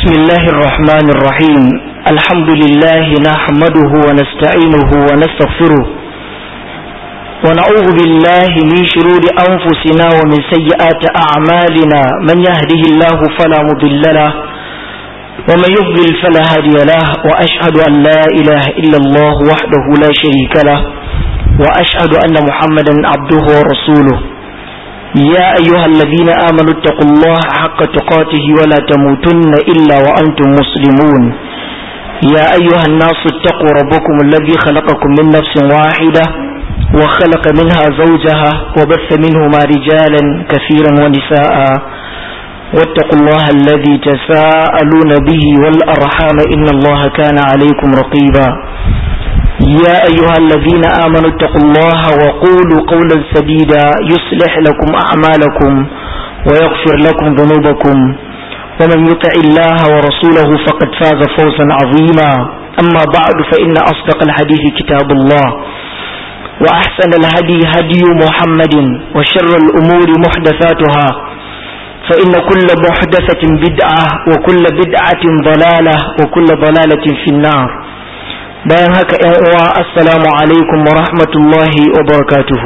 بسم الله الرحمن الرحيم الحمد لله نحمده ونستعينه ونستغفره ونعوذ بالله من شرور أنفسنا ومن سيئات أعمالنا من يهده الله فلا مضل له ومن يضلل فلا هادي له وأشهد أن لا إله إلا الله وحده لا شريك له وأشهد أن محمدا عبده ورسوله يا أيها الذين آمنوا اتقوا الله حق تقاته ولا تموتن إلا وأنتم مسلمون يا أيها الناس اتقوا ربكم الذي خلقكم من نفس واحدة وخلق منها زوجها وبث منهما رجالا كثيرا ونساء واتقوا الله الذي تساءلون به والأرحام إن الله كان عليكم رقيبا يا أيها الذين آمنوا اتقوا الله وقولوا قولا سديدا يصلح لكم أعمالكم ويغفر لكم ذنوبكم ومن يطع الله ورسوله فقد فاز فوزا عظيما أما بعد فإن أصدق الحديث كتاب الله وأحسن الهدي هدي محمد وشر الأمور محدثاتها فإن كل محدثة بدعة وكل بدعة ضلالة وكل ضلالة في النار bayan haka ‘yan uwa assalamu alaikum wa rahmatullahi wa barakatuhu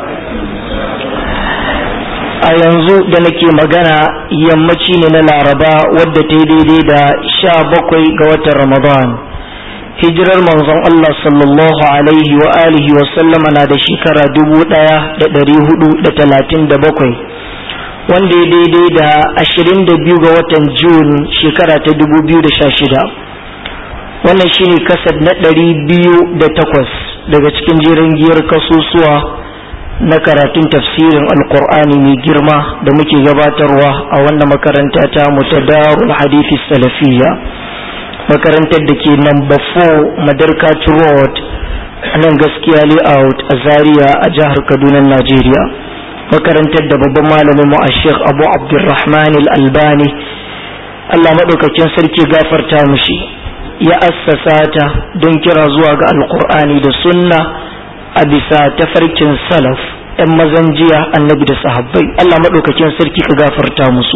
a yanzu da nake magana yammaci ne na laraba wadda ta yi daidai da sha bakwai ga watan ramadan hijirar manzon Allah sallallahu alaihi wa alihi wa sallama na da shekara dubu ɗaya da ɗari hudu da talatin da bakwai wanda ya daidai da ashirin da biyu ga watan jun shekara ta dubu biyu da sha shida wannan shine kasad na ɗari biyu da takwas daga cikin jerin giyar kasusuwa na karatun tafsirin alkur'ani mai girma da muke gabatarwa a wannan makaranta ta mutadarul hadithi salafiyya makarantar da ke number 4 madarkat road a nan gaskiya layout a zaria a jihar kaduna najeriya makarantar da babban malamin mu a sheikh abu abdulrahman al-albani allah maɗaukakin sarki gafarta mushi ya assasa ta don kira zuwa ga alkur'ani da sunna a bisa tafarkin salaf yan mazan jiya annabi da sahabbai Allah maɗaukakin sarki ka gafarta musu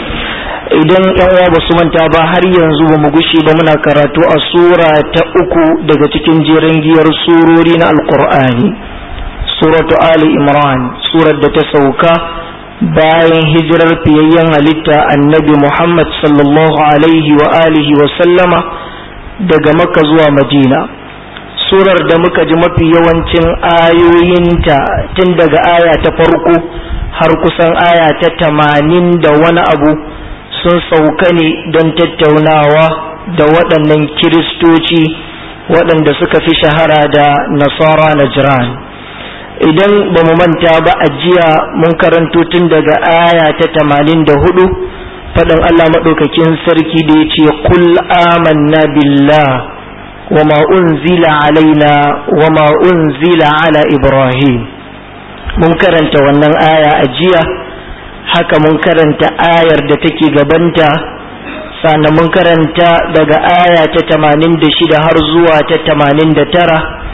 idan yan uwa basu manta ba har yanzu ba mu gushe ba muna karatu a sura ta uku daga cikin jeren giyar surori na alkur'ani suratu ali imran surar da ta sauka bayan hijirar fiyayyen halitta annabi muhammad sallallahu alaihi wa alihi wa sallama daga makka zuwa madina surar da muka ji mafi yawancin ayoyinta tun daga aya ta farko har kusan aya ta tamanin da wani abu sun sauka ne don tattaunawa da waɗannan kiristoci waɗanda suka fi shahara da nasara na jiran idan ba mu manta ba a jiya mun karanto tun daga aya ta tamanin da hudu faɗin Allah maɗaukakin sarki da ya ce kul amanna billah wa ma unzila alaina wa ma unzila ala ibrahim mun karanta wannan aya a jiya haka mun karanta ayar da take gabanta sannan mun karanta daga aya ta tamanin da shida har zuwa ta tamanin da tara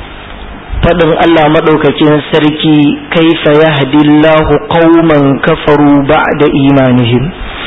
faɗin Allah maɗaukakin sarki kaifa yahdillahu qauman kafaru ba'da imanihim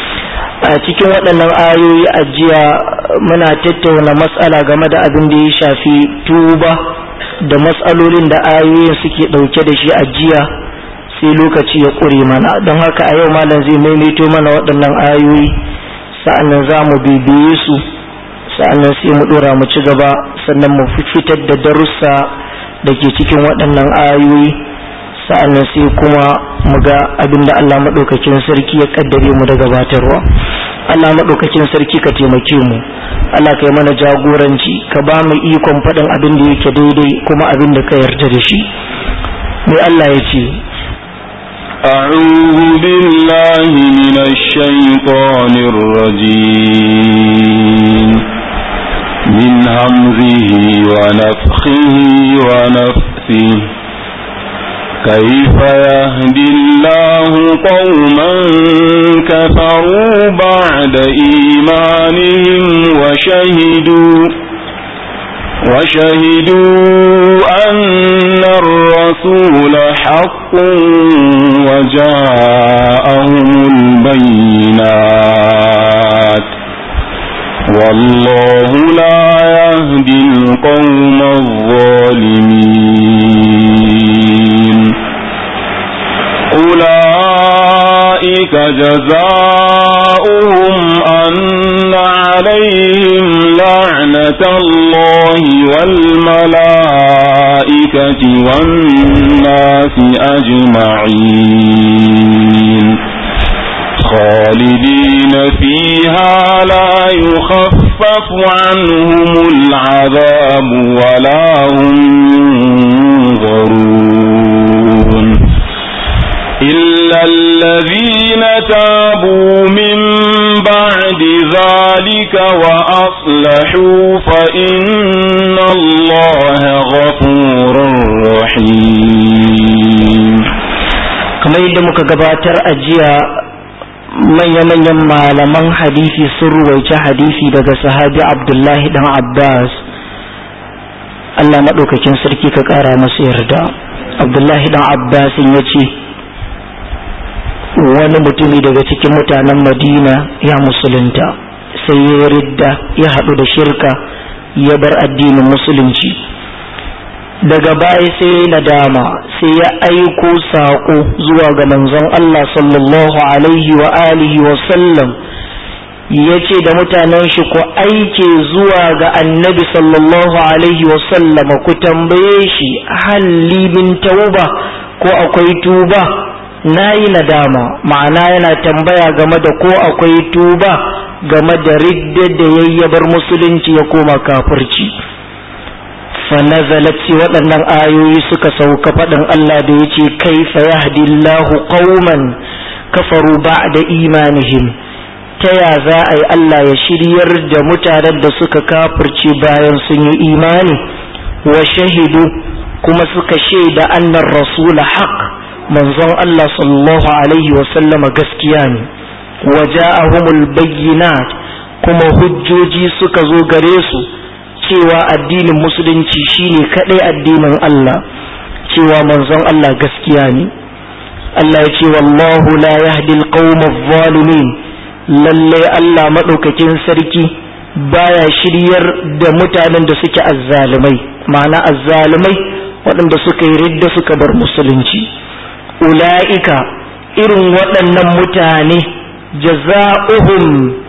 a cikin waɗannan ayoyi a jiya muna tattauna matsala game da abin da ya shafi tuba da matsalolin da ayoyin suke ɗauke da shi a jiya sai lokaci ya ƙure mana don haka a yau malam zai maimaito mana waɗannan ayoyi sa'annan za mu bibiye su sa'annan sai mu ɗora mu ci gaba sannan mu fitar da darussa da ke cikin waɗannan ayoyi sa'annan sai kuma mu ga abin da Allah maɗaukakin sarki ya kaddare mu da gabatarwa Allah maɗaukakin sarki ka taimake mu Allah ka yi mana jagoranci ka ba mu ikon faɗin abin da yake daidai kuma abin da ka yarda da shi mai Allah ya ce أعوذ بالله من الشيطان الرجيم من همزه ونفخه ونفثه كيف يهدي الله قوما كفروا بعد إيمانهم وشهدوا وشهدوا أن الرسول حق وجاءهم البينات والله لا يهدي القوم الظالمين أولئك جزاؤهم أن عليهم لعنة الله والملائكة والناس أجمعين خالدين فيها لا يخفف عنهم العذاب ولا هم ينظرون إلا الذين تابوا من بعد ذلك وأصلحوا فإن الله غفور رحيم kamar yadda muka gabatar a jiya manya-manyan malaman hadisi sun ruwaice hadisi daga sahabi abdullahi dan abbas allah maɗaukakin sarki ka ƙara masa yarda abdullahi dan abbas ya ce wani mutumi daga cikin mutanen madina ya musulunta sai ya ridda ya haɗu da shirka ya bar addinin musulunci daga baya sai nadama sai ya aiko saƙo zuwa ga manzon Allah sallallahu alaihi wa alihi wa sallam ya ce da mutanen shi ku aike zuwa ga annabi sallallahu alaihi wa sallama ku tambaye shi halli min tauba ko akwai tuba na yi nadama ma'ana yana tambaya game da ko akwai tuba game da ridda da yayyabar musulunci ya koma kafirci فنزلت waɗannan ayoyi suka sauka faɗin Allah da ya ce kaifa yahdillahu qauman kafaru ba'da imanihim ta ya za a yi Allah ya shiryar da mutanen da suka kafirce bayan sun yi imani wa shahidu kuma suka shaida annar rasula haq manzon Allah sallallahu alaihi wa sallama gaskiya ne wa ja'ahumul bayyinat kuma hujjoji suka zo gare su cewa addinin musulunci shine kadai addinin Allah cewa manzon Allah gaskiya ne Allah ya ce wallahu la yahdi alqawm adh-dhalimin lalle Allah madaukakin sarki baya shiryar da mutanen da suke azzalumai ma'ana azzalumai waɗanda suka yi ridda suka bar musulunci ula'ika irin waɗannan mutane jaza'uhum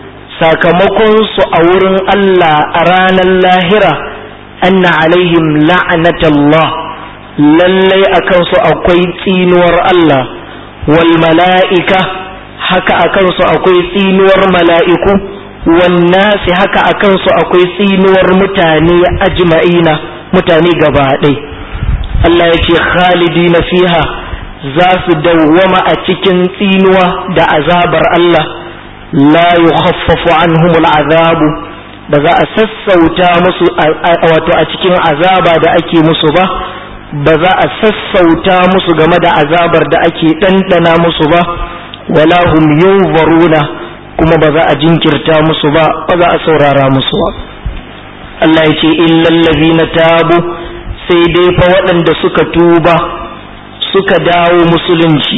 sakamakonsu a wurin Allah a ranar lahira anna alaihim la'anatallah lallai a kansu akwai tsinuwar Allah wal mala'ika haka a kansu akwai tsinuwar mala'iku wannasi haka a kansu akwai tsinuwar mutane ajma'ina mutane gaba ɗai Allah ya ce khalidina fiha za su dawwama a cikin tsinuwa da azabar Allah la yukhaffafu anhum al'azabu ba za a sassauta musu wato a cikin azaba da ake musu ba ba za a sassauta musu game da azabar da ake ɗanɗana musu ba wala hum yunzaruna kuma ba za a jinkirta musu ba ba za a saurara musu ba Allah ya ce illal ladina tabu sai dai fa waɗanda suka tuba suka dawo musulunci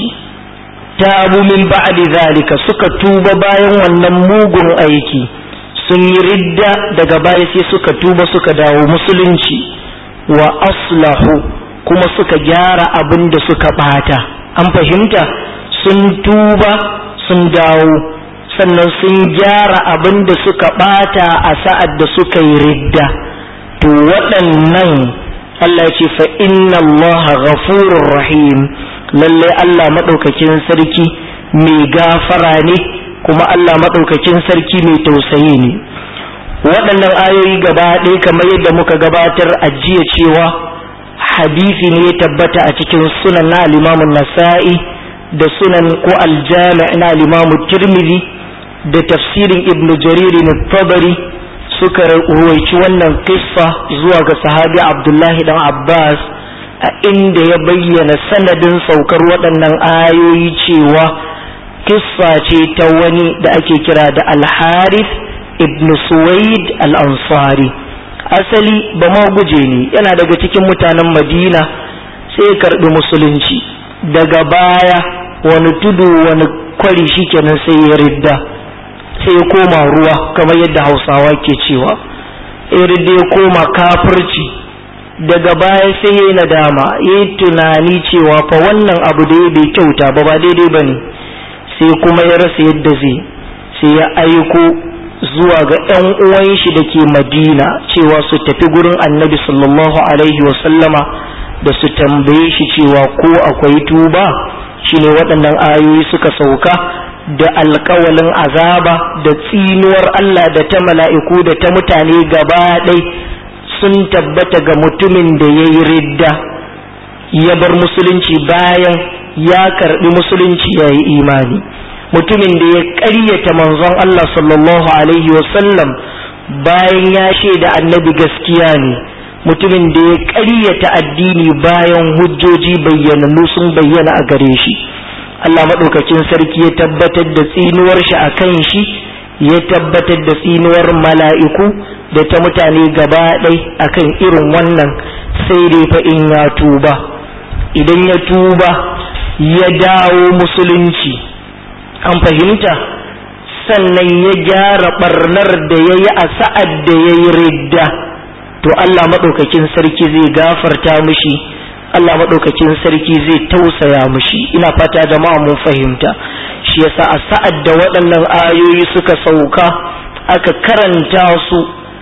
tabu min ba'di zalika suka tuba bayan wannan mugun aiki sun yi ridda daga baya sai suka tuba suka dawo musulunci wa aslahu kuma suka gyara abin da suka bata an fahimta sun tuba sun dawo sannan sun gyara abin da suka bata a sa'ad da suka yi ridda to waɗannan Allah ce fa inna Allah ghafurur rahim lalle Allah maɗaukakin sarki mai gafara ne kuma Allah maɗaukakin sarki mai tausayi ne waɗannan ayoyi gaba ɗaya kamar yadda muka gabatar a jiya cewa hadisi ne ya tabbata a cikin sunan na alimamun nasa'i da sunan ko aljami na alimamun tirmidhi da tafsirin ibn jariri na tabari suka ruwaici wannan kissa zuwa ga sahabi abdullahi dan abbas a inda ya bayyana sanadin saukar waɗannan ayoyi cewa kissa ce ta wani da ake kira da alharif ibn suwaid al-ansari asali ba ma guje ne yana daga cikin mutanen madina sai ya karɓi musulunci daga baya wani tudu wani kwari shikenan sai ya ridda sai ya koma ruwa kamar yadda hausawa ke cewa irin da ya koma kafirci daga baya sai ya yi nadama ya yi tunani cewa fa wannan abu da ya bai kyauta ba ba daidai ba ne sai kuma ya rasa yadda zai sai ya aiko zuwa ga 'yan uwan shi da ke madina cewa su tafi gurin annabi sallallahu alaihi wasallama da su tambaye shi cewa ko akwai tuba shine waɗannan ayoyi suka sauka da alkawalin azaba da tsinuwar Allah da ta mala'iku da ta mutane gaba ɗai sun tabbata ga mutumin da ya yi ridda ya bar musulunci bayan ya karɓi musulunci ya yi imani mutumin da ya ƙaryata manzon Allah sallallahu Alaihi wasallam bayan ya shaida annabi gaskiya ne mutumin da ya ƙaryata addini bayan hujjoji bayyanannu sun bayyana a gare shi Allah maɗaukakin sarki ya tabbatar da tsinuwar shi a kan shi ya tabbatar da tsinuwar mala'iku da ta mutane gaba ɗai a kan irin wannan sai dai fa in ya tuba idan ya tuba ya dawo musulunci an fahimta sannan ya gyara ɓarnar da ya yi a sa'ad da ya yi ridda to Allah maɗaukakin sarki zai gafarta mishi Allah maɗaukakin sarki zai tausaya mushi ina fata jama'a mun fahimta shi yasa a sa'ad da waɗannan ayoyi suka sauka aka karanta su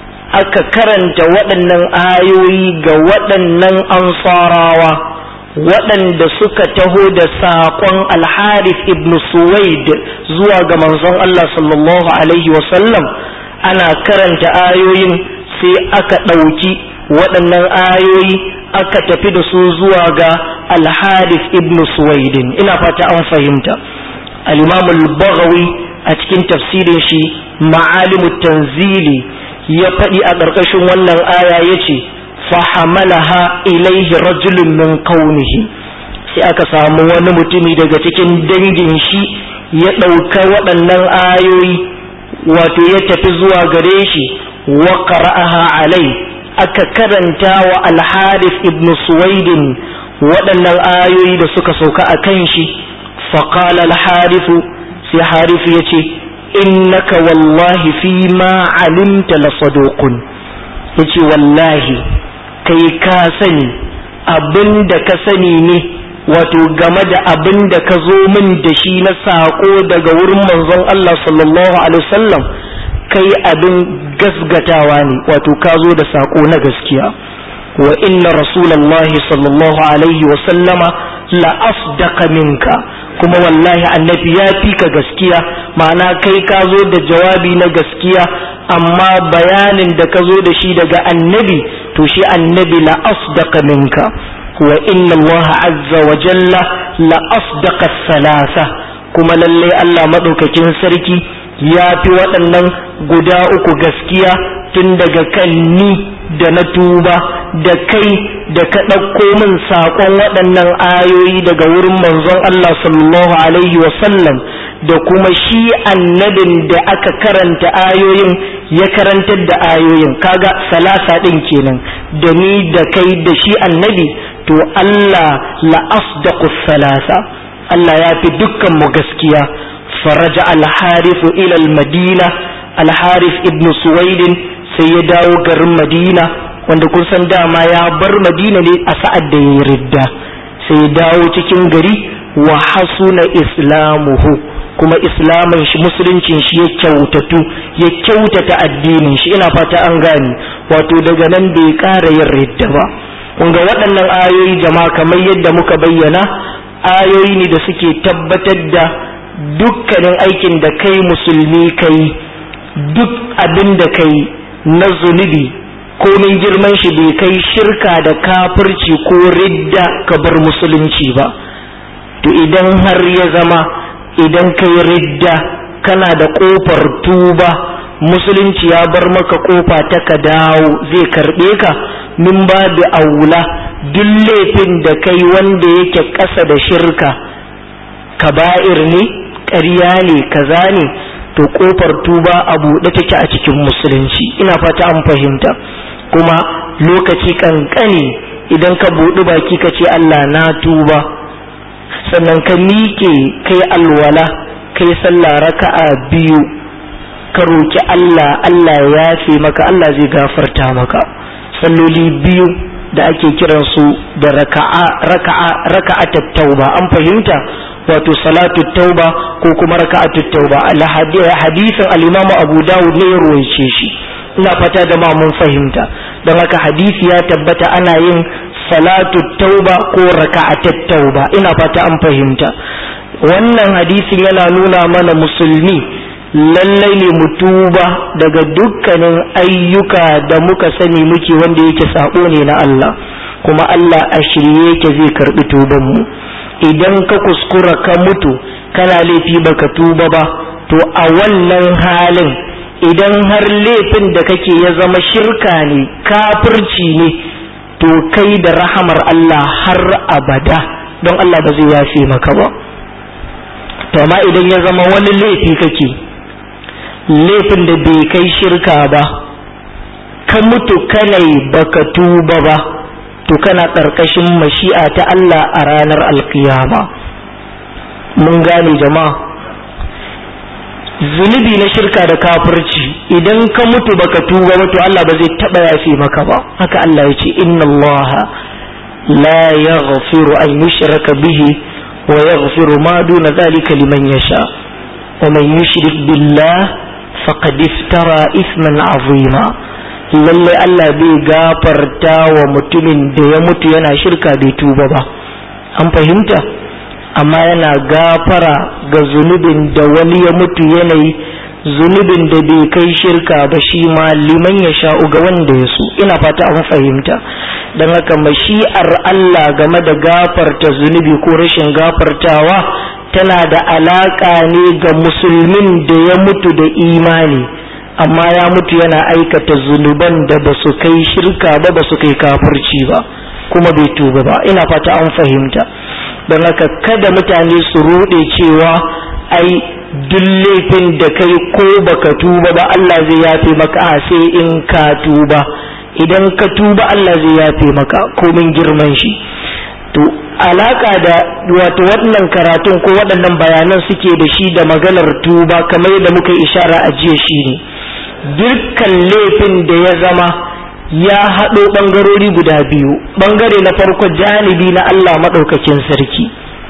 aka karanta waɗannan ayoyi ga waɗannan ansarawa waɗanda suka taho da saƙon alharif ibn suwaid zuwa ga manzon Allah sallallahu alaihi wasallam ana karanta ayoyin sai aka ɗauki waɗannan ayoyi aka tafi da su zuwa ga alharif ibn suwaidin ina fata an fahimta al-imam al-baghawi a cikin tafsirin shi ma'alimu tanzili ya faɗi a ƙarƙashin wannan aya yace fahamalaha ilaihi rajulun min kaunihi sai aka samu wani mutumi daga cikin dangin shi ya ɗauka waɗannan ayoyi wato ya tafi zuwa gare shi wa qara'aha alai aka karanta wa alharif ibn suwaidin waɗannan ayoyi da suka sauka a kan shi faƙala alharifu sai harifu ya ce innaka wallahi fi ma alimta la saduqun ya ce wallahi kai ka sani abin da ka sani ne wato game da abin da ka zo min da shi na saƙo daga wurin manzon Allah sallallahu alaihi wasallam kai abin gasgatawa ne wato ka zo da saƙo na gaskiya wa inna rasulallahi sallallahu alaihi wa sallama la asdaqa minka kuma wallahi annabi ya fi ka gaskiya ma'ana kai ka zo da jawabi na gaskiya amma bayanin da ka zo da shi daga annabi to shi annabi la asdaqa minka wa inna Allah azza wa jalla la asdaqa salasa kuma lalle Allah madaukakin sarki ya fi waɗannan guda uku gaskiya tun daga kan ni da na tuba da kai da ka ɗauko min saƙon waɗannan ayoyi daga wurin manzon Allah sallallahu alaihi wasallam da kuma shi annabin da aka karanta ayoyin ya karantar da ayoyin kaga salasa ɗin kenan da ni da kai da shi annabi to Allah la asdaqu salasa Allah ya fi dukkan mu gaskiya faraja al-harifu ila al-madina al-harif ibn suwaidin sai ya dawo garin madina wanda kun san dama ya bar madina ne a sa'ad da ya ridda sai ya dawo cikin gari wa hasuna islamuhu kuma islamin shi musuluncin shi ya kyautatu ya kyautata addinin shi ina fata an gane wato daga nan bai ƙara yin ridda ba kun ga waɗannan ayoyi jama'a kamar yadda muka bayyana ayoyi ne da suke tabbatar da dukkanin aikin da kai musulmi kai duk abin da kai na zunubi komin girman shi bai kai shirka da kafirci ko ridda ka bar musulunci ba to idan har ya zama idan kai ridda kana da kofar tuba musulunci ya bar maka kofa ta ka dawo zai karbe ka min ba da aula duk laifin da kai wanda yake ƙasa da shirka kaba'ir ne ƙarya ne kaza ne to kofar tuba a buɗe take a cikin musulunci ina fata an fahimta kuma lokaci kankani idan ka buɗi baki ka ce Allah na tuba sannan ka miƙe kai alwala kai sallah raka'a biyu ka roki Allah Allah ya yafe maka Allah zai gafarta maka salloli biyu da ake kiransu da raka'a raka'a raka'atat tauba an fahimta wato salatu tauba ko kuma raka'atut tauba al hadisin al-Imam Abu Dawud ne ya ruwaice shi ina fata da ma mun fahimta don haka hadisi ya tabbata ana yin salatu tauba ko raka'atut tauba ina fata an fahimta wannan hadisin yana nuna mana musulmi lallai ne mu tuba daga dukkanin ayyuka da muka sani muke wanda yake sabo ne na Allah kuma Allah a shirye yake zai karbi tuban mu idan ka kuskura ka mutu kana laifi baka tuba ba to a wannan halin idan har laifin da kake ya zama shirka ne kafirci ne to kai da rahamar Allah har abada don Allah ba zai yafe maka ba to amma idan ya zama wani laifi kake laifin da bai kai shirka ba ka mutu kanai baka tuba ba to kana ƙarƙashin mashi'a ta Allah a ranar alkiyama mun gane jama'a zunubi na shirka da kafirci idan ka mutu baka tuba ba to Allah ba zai taɓa yafe maka ba haka Allah ya ce inna Allah la yaghfiru an yushraka bihi wa yaghfiru ma duna zalika liman yasha wa man yushrik billah faqad iftara isman azima lalle Allah bai gafarta wa mutumin da ya mutu yana shirka bai tuba ba an fahimta amma yana gafara ga zunubin da wani ya mutu yanayi zunubin da bai kai shirka ba shi ma liman ya sha'u ga wanda ya so ina fata an fahimta don haka mashi'ar Allah game da gafarta zunubi ko rashin gafartawa tana da alaƙa ne ga musulmin da ya mutu da imani amma ya mutu yana aikata zunuban da ba su kai shirka ba ba su kai kafirci ba kuma bai tuba ba ina fata an fahimta don haka kada mutane su ruɗe cewa ai duk laifin da kai ko baka tuba ba Allah zai yafe maka a sai in ka tuba idan ka tuba Allah zai yafe maka komin girman shi to alaka da wato wannan karatun ko waɗannan bayanan suke da shi da maganar tuba kamar yadda muka ishara a jiya shi ne dukkan laifin da ya zama ya haɗo ɓangarori guda biyu ɓangare na farko janibi na Allah maɗaukakin sarki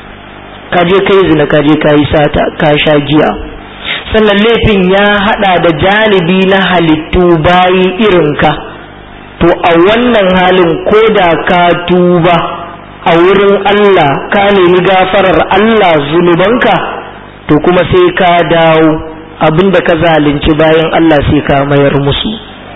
kaje kai zina kaje ka yi sata ka sha giya sannan laifin ya haɗa da janibi na halittu bayi irinka to a wannan halin ko da ka tuba a wurin Allah ka nemi gafarar Allah zunubanka to kuma sai ka dawo abinda ka zalunci bayan Allah sai ka mayar musu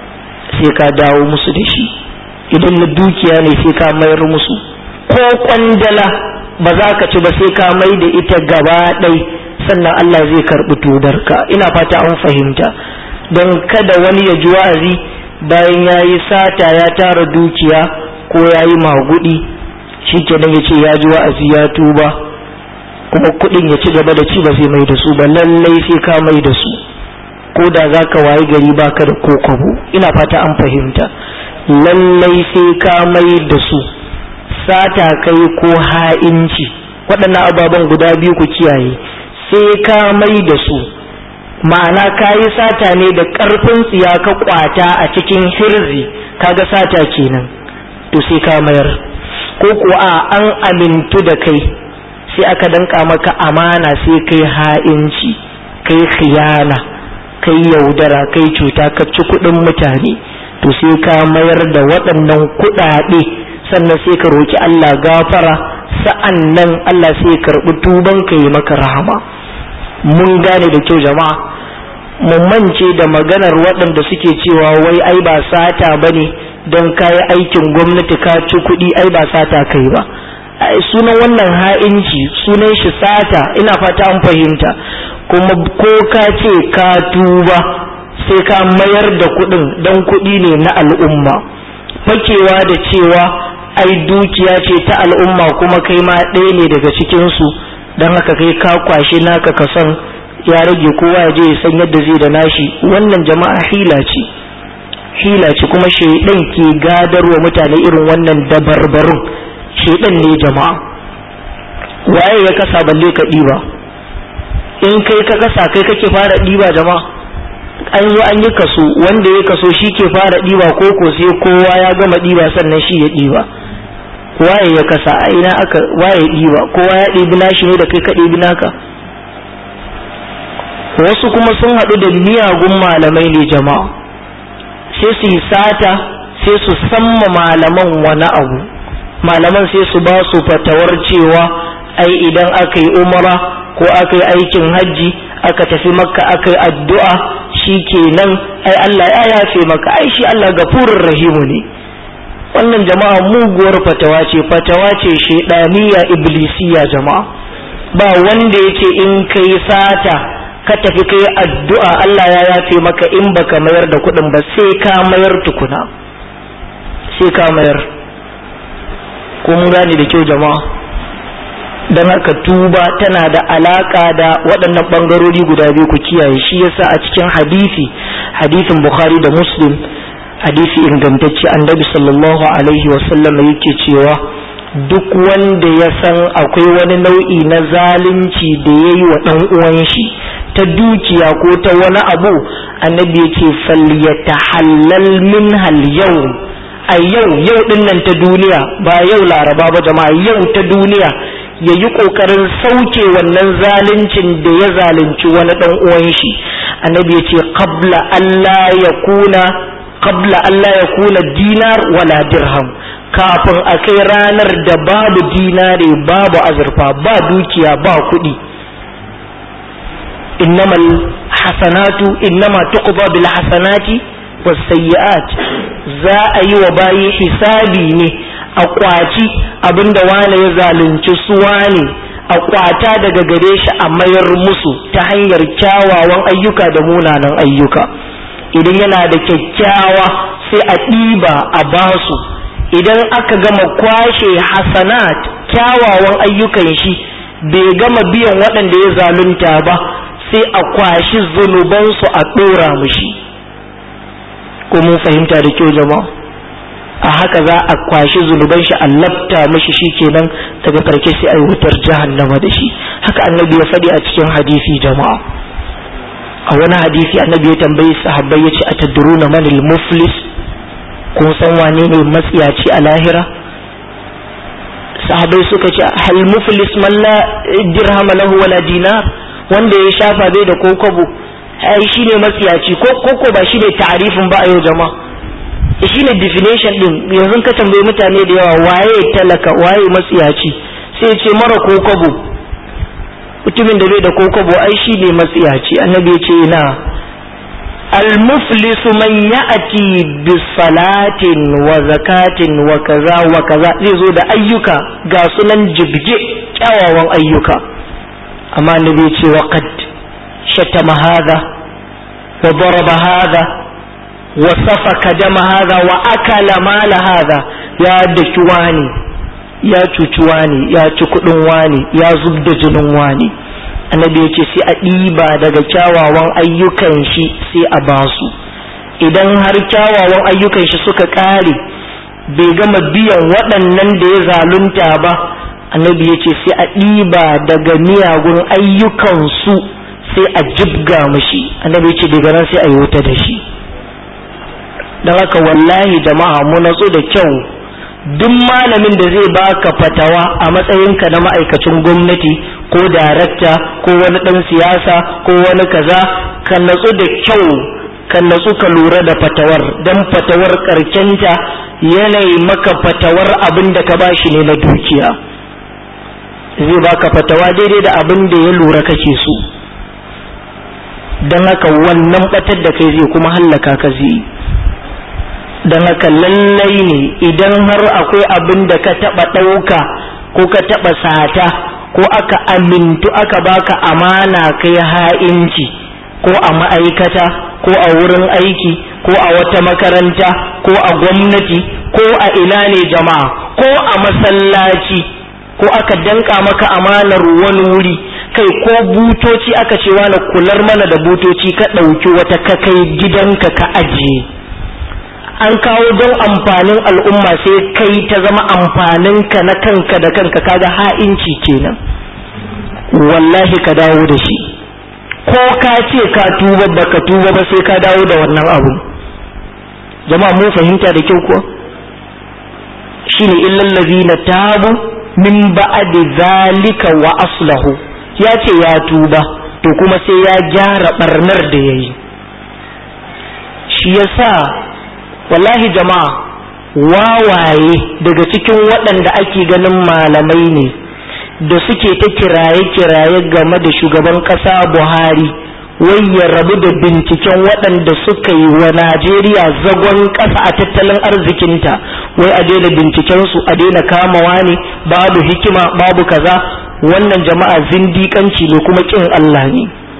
sai ka dawo musu da shi idan na dukiya ne sai ka mayar musu ko kwandala ba za ka ci ba sai ka mai da ita gaba ɗai sannan Allah zai karɓi tudarka ina fata an fahimta don kada wani ya ji wa'azi bayan ya yi sata ya tara dukiya ko ya yi magudi shi kenan ya ce ya ji wa'azi ya tuba kuma kuɗin ya ci gaba da ci ba zai mai da su ba lallai sai ka mai da su ko da za ka wayi gari baka da kokobo ina fata an fahimta lallai sai ka mai da su sata kai ko ha'inci waɗannan ababen guda biyu ku kiyaye sai ka mai da su ma'ana ka yi sata ne da ƙarfin tsiya ka kwata a cikin hirzi kaga sata kenan to sai ka mayar ko kuwa an amintu da kai sai aka danka maka amana sai kai ha'inci kai khiyana kai yaudara kai cuta ka ci kuɗin mutane to sai ka mayar da waɗannan kuɗaɗe sannan sai ka roki Allah gafara sa'an nan Allah sai ya karɓi tuban ka yi maka rahama mun gane da kyau jama'a mun mance da maganar waɗanda suke cewa wai ai ba sata bane don kayi aikin gwamnati ka ci kuɗi ai ba sata kai ba sunan wannan ha'inci sunan shi sata ina fata an fahimta kuma ko ka ce ka tuba sai ka mayar da kuɗin don kuɗi ne na al'umma fakewa da cewa ai dukiya ce ta al'umma kuma kai ma ɗaya ne daga cikinsu don haka kai ka kwashe naka ka san ya rage kowa ya je ya san yadda zai da nashi wannan jama'a hila ce hila ce kuma shaidan ke gadarwa mutane irin wannan dabarbarun shaidan ne jama'a waye ya kasa balle ka ɗiba in kai ka kasa kai kake fara ɗiba jama'a an zo an yi kaso wanda ya kaso shi ke fara ɗiba ko ko sai kowa ya gama ɗiba sannan shi ya ɗiba waye ya kasa a ina aka waye ɗiba kowa ya ɗibi nashi ne da kai ka ɗibi naka wasu kuma sun haɗu da miyagun malamai ne jama'a sai su yi sata sai su samma malaman wani abu malaman sai su ba su fatawar cewa ai idan aka yi umara ko aka yi aikin hajji aka tafi makka aka yi addu'a shi kenan ai Allah ya yafe maka ai shi Allah gafurin rahimu ne wannan jama'a muguwar fatawa ce fatawa ce shaidaniya iblisiya jama'a ba wanda yake in kai sata ka tafi kai addu'a Allah ya yafe maka in baka mayar da kuɗin ba sai ka mayar tukuna sai ka mayar ko mun gane da kyau jama'a don haka tuba tana da alaka da waɗannan ɓangarori guda biyu ku kiyaye shi yasa a cikin hadisi hadisin bukhari da muslim hadisi ingantacce annabi sallallahu alaihi wasallam yake cewa duk wanda ya san akwai wani nau'i na zalunci da ya yi wa ɗan uwan shi ta dukiya ko ta wani abu annabi yake falyatahallal min hal yau a yau yau din nan ta duniya ba yau laraba ba jama'a yau ta duniya ya yi ƙoƙarin sauke wannan zaluncin da ya zalunci wani ɗan uwan shi annabi ya ce qabla Allah ya kuna qabla Allah ya kuna dinar wala dirham kafin a kai ranar da babu dinare babu azurfa ba dukiya ba kuɗi innamal hasanatu innama tuqda bil hasanati was sayyi'at za a yi wa bayi hisabi ne a kwaci abinda wane ya zalunci su wane a kwata daga gare shi a mayar musu ta hanyar kyawawan ayyuka da munanan ayyuka idan yana da kyakkyawa sai a ɗiba a basu idan aka gama kwashe hasanat kyawawan ayyukan shi bai gama biyan waɗanda ya zalunta ba sai a kwashi zunubansu a ɗora mushi ko mun fahimta da kyau jama'a a haka za a kwashi zunuban shi a lafta mashi shikenan daga karke sai a yi wutar jahannama da shi haka annabi ya faɗi a cikin hadisi jama'a a wani hadisi annabi ya tambayi sahabbai ya ce a tadruna man muflis kun san wane ne matsiyaci a lahira sahabbai suka ce hal muflis man la dirham lahu wala dinar wanda ya shafa bai da kokobo ai shine matsiyaci ko koko ba shine ta'arifin ba a yau jama'a shi ne definition din yanzu ka tambayi mutane da yawa waye talaka waye matsiyaci sai ce mara kokobo mutumin da bai da kokobo ai shi ne matsiyaci annabi ya ce na almuflisu man ya'ati bis salatin wa zakatin wa kaza wa kaza zai zo da ayyuka ga sunan jibge kyawawan ayyuka amma annabi ya ce wa qad shatama hadha wa daraba hadha وسفك دم هذا وأكل مال هذا يا دكواني يا cucuwani ya ci kuɗin wani ya zub da jinin wani annabi ya ce sai a ɗiba daga kyawawan ayyukan shi sai a basu idan har kyawawan ayyukan shi suka ƙare bai gama biyan waɗannan da ya zalunta ba annabi ya ce sai a ɗiba daga miyagun ayyukan su sai a jibga mushi annabi ya ce daga nan sai a yi wuta da shi don haka wallahi jama'a mu natsu da kyau duk malamin da zai baka fatawa a matsayinka na ma'aikacin gwamnati ko darakta ko wani ɗan siyasa ko wani kaza ka natsu da kyau ka natsu ka lura da fatawar don fatawar karkenta yanayi maka fatawar abin da ka bashi ne na dukiya zai baka fatawa daidai da abin da ya lura kake so don haka wannan batar da kai zai kuma hallaka ka zai don haka lallai ne idan har akwai abin da ka taɓa ɗauka ko ka taɓa sata ko aka amintu aka baka amana kai ha'inci ko a ma'aikata ko a wurin aiki ko a wata makaranta ko a gwamnati ko a ina ne jama'a ko a masallaci ko aka danka maka amanar wani wuri kai ko butoci aka ce wani kular mana da butoci ka ɗauki wata ka kai gidanka ka ajiye an kawo don amfanin al'umma sai kai ta zama amfaninka na kanka da kanka kaga ha'inci kenan wallahi ka dawo da shi ko ka ce ka tuba baka tuba ba sai ka dawo da wannan abu jama'a mun fahimta da kyau kuwa shine illal ladina tabu min ba'di zalika wa aslahu ya ce ya tuba to kuma sai ya gyara barnar da yayi shi yasa wallahi jama'a wawaye daga cikin waɗanda ake ganin malamai ne da suke ta kiraye-kiraye game da shugaban ƙasa buhari wai ya rabu da binciken waɗanda suka yi wa najeriya zagon ƙasa a tattalin arzikinta wai a daina bincikensu a daina kamawa ne babu hikima babu kaza wannan jama'a zindiƙanci ne kuma ƙin allah ne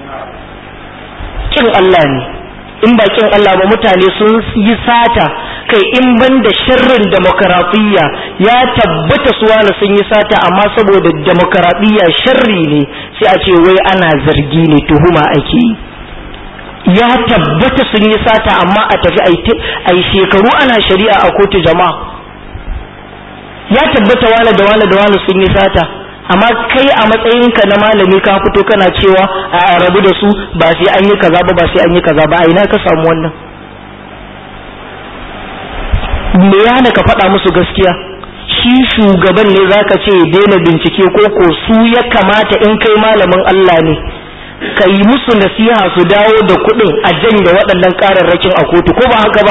ƙin allah ne in ba kin Allah ba mutane sun yi sata kai in ban da sharrin demokaratiyya ya tabbata su wani sun yi sata amma saboda demokaratiyya sharri ne sai a ce wai ana zargi ne tuhuma ake ya tabbata sun yi sata amma a tafi a yi shekaru ana shari'a a kotu jama'a ya tabbata wani da wani da wani sun yi sata amma kai a matsayinka na malami ka fito kana cewa a rabu da su ba sai an yi kaza ba ba sai an yi kaza ba a ina ka samu wannan me ya hana ka faɗa musu gaskiya shi shugaban ne zaka ce daina bincike ko ko su ya kamata in kai malamin Allah ne ka yi musu nasiha su dawo da kuɗin a janye waɗannan ƙararrakin a kotu ko ba haka ba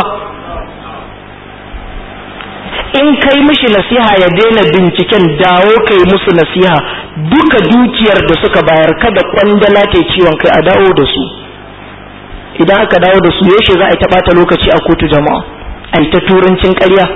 in kai mishi nasiha ya daina binciken dawo kai musu nasiha duka dukiyar da suka bayar kada kwandala ta ciwon kai a dawo da su idan aka dawo da su yaushe za a yi ta lokaci a kotu jama'a a yi ta turancin ƙarya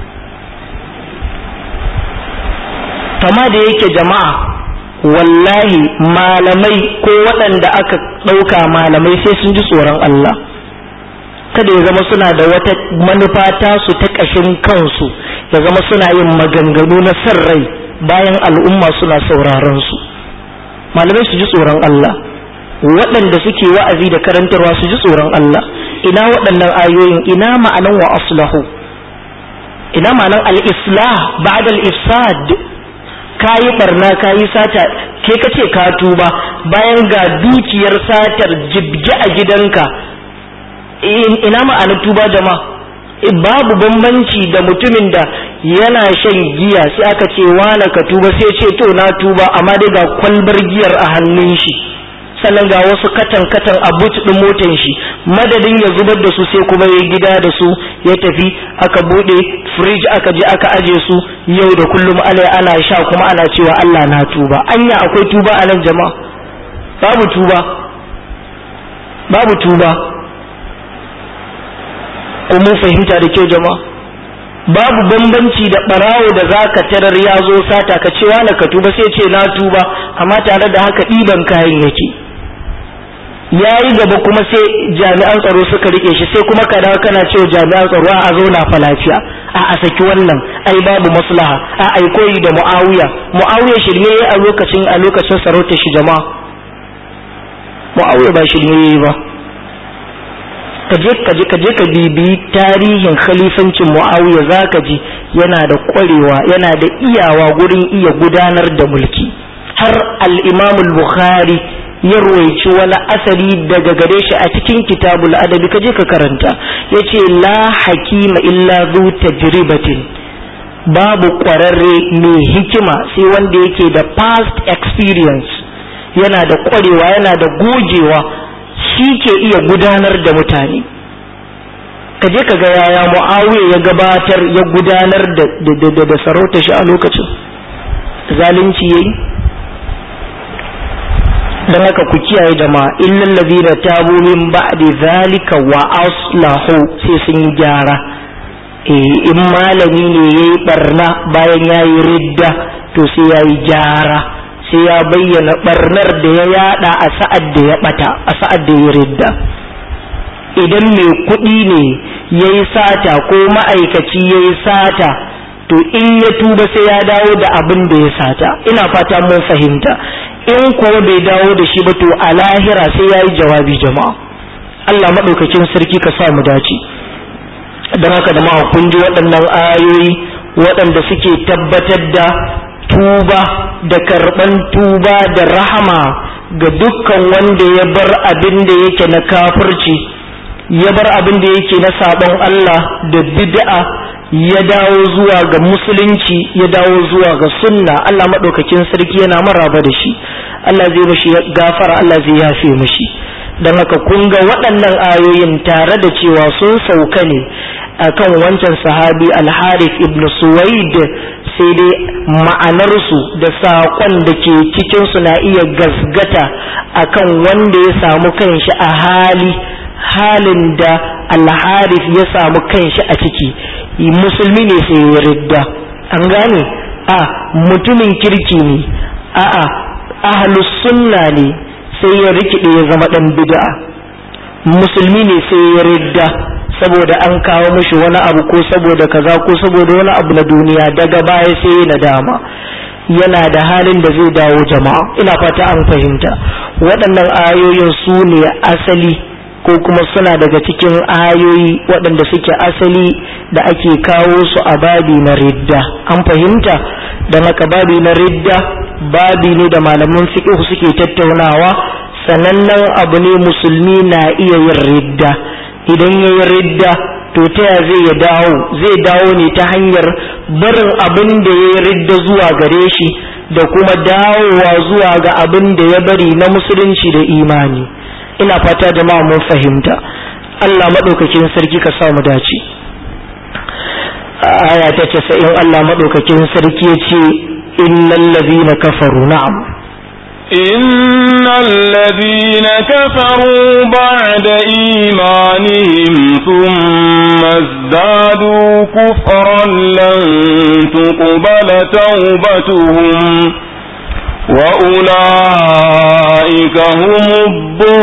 kama da yake jama'a wallahi malamai ko waɗanda aka ɗauka malamai sai sun ji tsoron Allah kada ya zama suna da wata manufa tasu ta ƙashin kansu ya zama suna yin maganganu na san rai bayan al'umma suna sauraron su malamai su ji tsoron Allah waɗanda suke wa'azi da karantarwa su ji tsoron Allah ina waɗannan ayoyin ina ma'anan wa aslahu ina ma'anan al-islah ba'da al-ifsad kayi barna kayi sata ke kace ka tuba bayan ga dukiyar satar jibge a gidanka ina ma'anar tuba jama'a babu bambanci da mutumin da yana shan giya sai aka ce wane ka tuba sai ce to na tuba amma dai ga kwalbar giyar a hannun shi sannan ga wasu katan katan a but din motan shi madadin ya zubar da su sai kuma ya gida da su ya tafi aka bude fridge aka je aka aje su yau da kullum alai ana sha kuma ana cewa Allah na tuba anya akwai tuba a nan jama'a babu tuba babu tuba ko mun fahimta da kyau jama'a babu bambanci da barawo da zaka tarar ya zo sata ka ce wani ka tuba sai ce na tuba amma tare da haka ɗiban kayan yake ya yi gaba kuma sai jami'an tsaro suka rike shi sai kuma ka dawo kana cewa jami'an tsaro a zo na fa lafiya a a saki wannan ai babu maslaha a ai koyi da muawiya muawiya shirme a lokacin a lokacin sarautar shi jama'a muawiya ba shirme yayi ba kaje kaje kaje ka bibi tarihin khalifancin Muawiya zaka ji yana da kwarewa yana da iyawa gurin iya gudanar da mulki har al-Imam al-Bukhari ya ruwaici wani asali daga gare shi a cikin kitabul adabi kaje ka karanta yace la hakima illa zu tajribatin babu kwararre mai hikima sai wanda yake da past experience yana da kwarewa yana da gogewa shi ke iya gudanar da mutane ka je ka ga yaya mu'awiya ya gabatar ya gudanar da da sarauta shi a lokacin zalunci yayi dan haka ku kiyaye jama'a illal ladina tabu min ba'di zalika wa aslahu sai sun yi gyara eh in malami ne yayi barna bayan yayi ridda to sai yayi gyara sai ya bayyana barnar da ya yada a sa'ad da ya bata a sa'ad da ya ridda idan mai kuɗi ne ya yi sata ko ma'aikaci ya yi sata to in ya tuba sai ya dawo da abin da ya sata ina fata mun fahimta in kuwa bai dawo da shi ba to a lahira sai ya yi jawabi jama'a Allah maɗaukakin sarki ka sa mu dace don haka da kun ji waɗannan ayoyi waɗanda suke tabbatar da tuba da karɓan tuba da rahama ga dukkan wanda ya bar abin da yake na kafirci ya bar abin da yake na sabon Allah da bid'a ya dawo zuwa ga musulunci ya dawo zuwa ga sunna Allah maɗaukakin sarki yana maraba da shi Allah zai mashi gafara Allah zai yafe mashi don haka kun ga waɗannan ayoyin tare da cewa sun sauka ne akan wancan sahabi al-harith ibn suwaid sai dai ma'anarsu da saƙon da ke cikinsu na iya gasgata akan wanda ya samu kanshi a hali halin da al-harith ya samu kanshi a ciki musulmi ne sai ya ridda an gane a mutumin kirki ne a'a ahlus sunna ne sai ya rikide ya zama dan bid'a musulmi ne sai ya ridda saboda an kawo mishi wani abu ko saboda kaza ko saboda wani abu na duniya daga baya sai ya nadama yana da halin da zai dawo jama'a ina fata an fahimta waɗannan ayoyin su ne asali ko kuma suna daga cikin ayoyi waɗanda suke asali da ake kawo su a babi na ridda an fahimta don haka babi na ridda babi ne da malaman fiqh suke tattaunawa sanannen abu ne musulmi na iya yin ridda idan ya yi ridda to ta ya zai ya dawo zai dawo ne ta hanyar barin abin da ya yi ridda zuwa gare shi da kuma dawowa zuwa ga abin da ya bari na musulunci da imani ina fata jama'a mun fahimta Allah maɗaukakin sarki ka sa mu dace aya ta casa'in Allah maɗaukakin sarki ya ce innal ladhina kafaru na'am إن الذين كفروا بعد إيمانهم ثم ازدادوا كفرا لن تقبل توبتهم وأولئك هم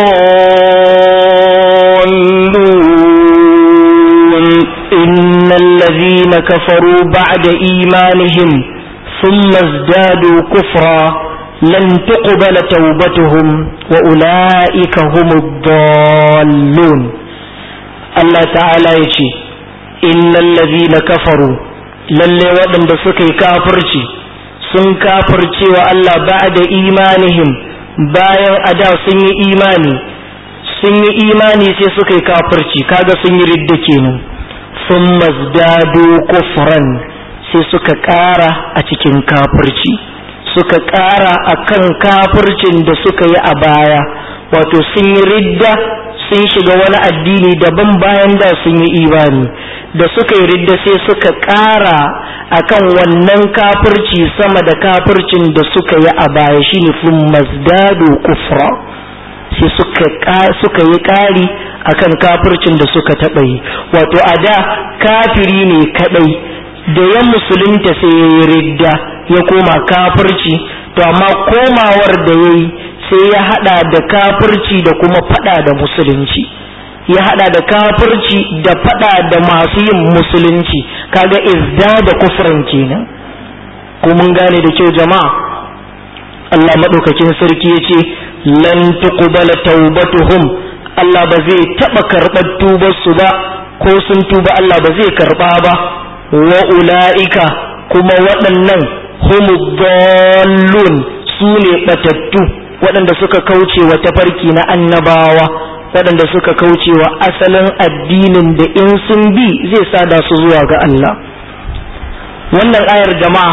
الضالون إن الذين كفروا بعد إيمانهم ثم ازدادوا كفرا لن تقبل توبتهم وأولئك هم الضالون الله تعالى يجي إن الذين كفروا للي ودن بسكي كافرتي sun kafirce wa Allah ba da imanihim bayan a da sun yi imani sun yi imani sai suka yi kafirci kaga sun yi ridda kenan sun mazdado kufran sai suka ƙara a cikin kafirci suka ƙara a kan kafircin da suka yi a baya wato sun yi ridda sun shiga wani addini daban bayan da sun yi imani da suka yi ridda sai suka ƙara akan wannan kafirci sama da kafircin da suka yi a baya shine sun mazdado kufra sai suka yi ƙari akan kafircin da suka taɓa yi wato a da kafiri ne kaɗai da ya musulunta sai ya yi ridda ya koma kafirci to amma komawar da ya yi sai ya hada da kafirci da kuma fada da musulunci ya hada da kafirci da fada da masu yin musulunci kaga izda da kufran kenan ko mun gane da kyau jama'a Allah madaukakin sarki yace lan tuqbala taubatuhum Allah ba zai taba karɓar tubar su ba ko sun tuba Allah ba zai karba ba wa ula'ika kuma waɗannan humu dallun su ne ɓatattu waɗanda suka kauce wa tafarki na annabawa waɗanda suka kauce wa asalin addinin da in sun bi zai sada su zuwa ga Allah wannan ayar jama'a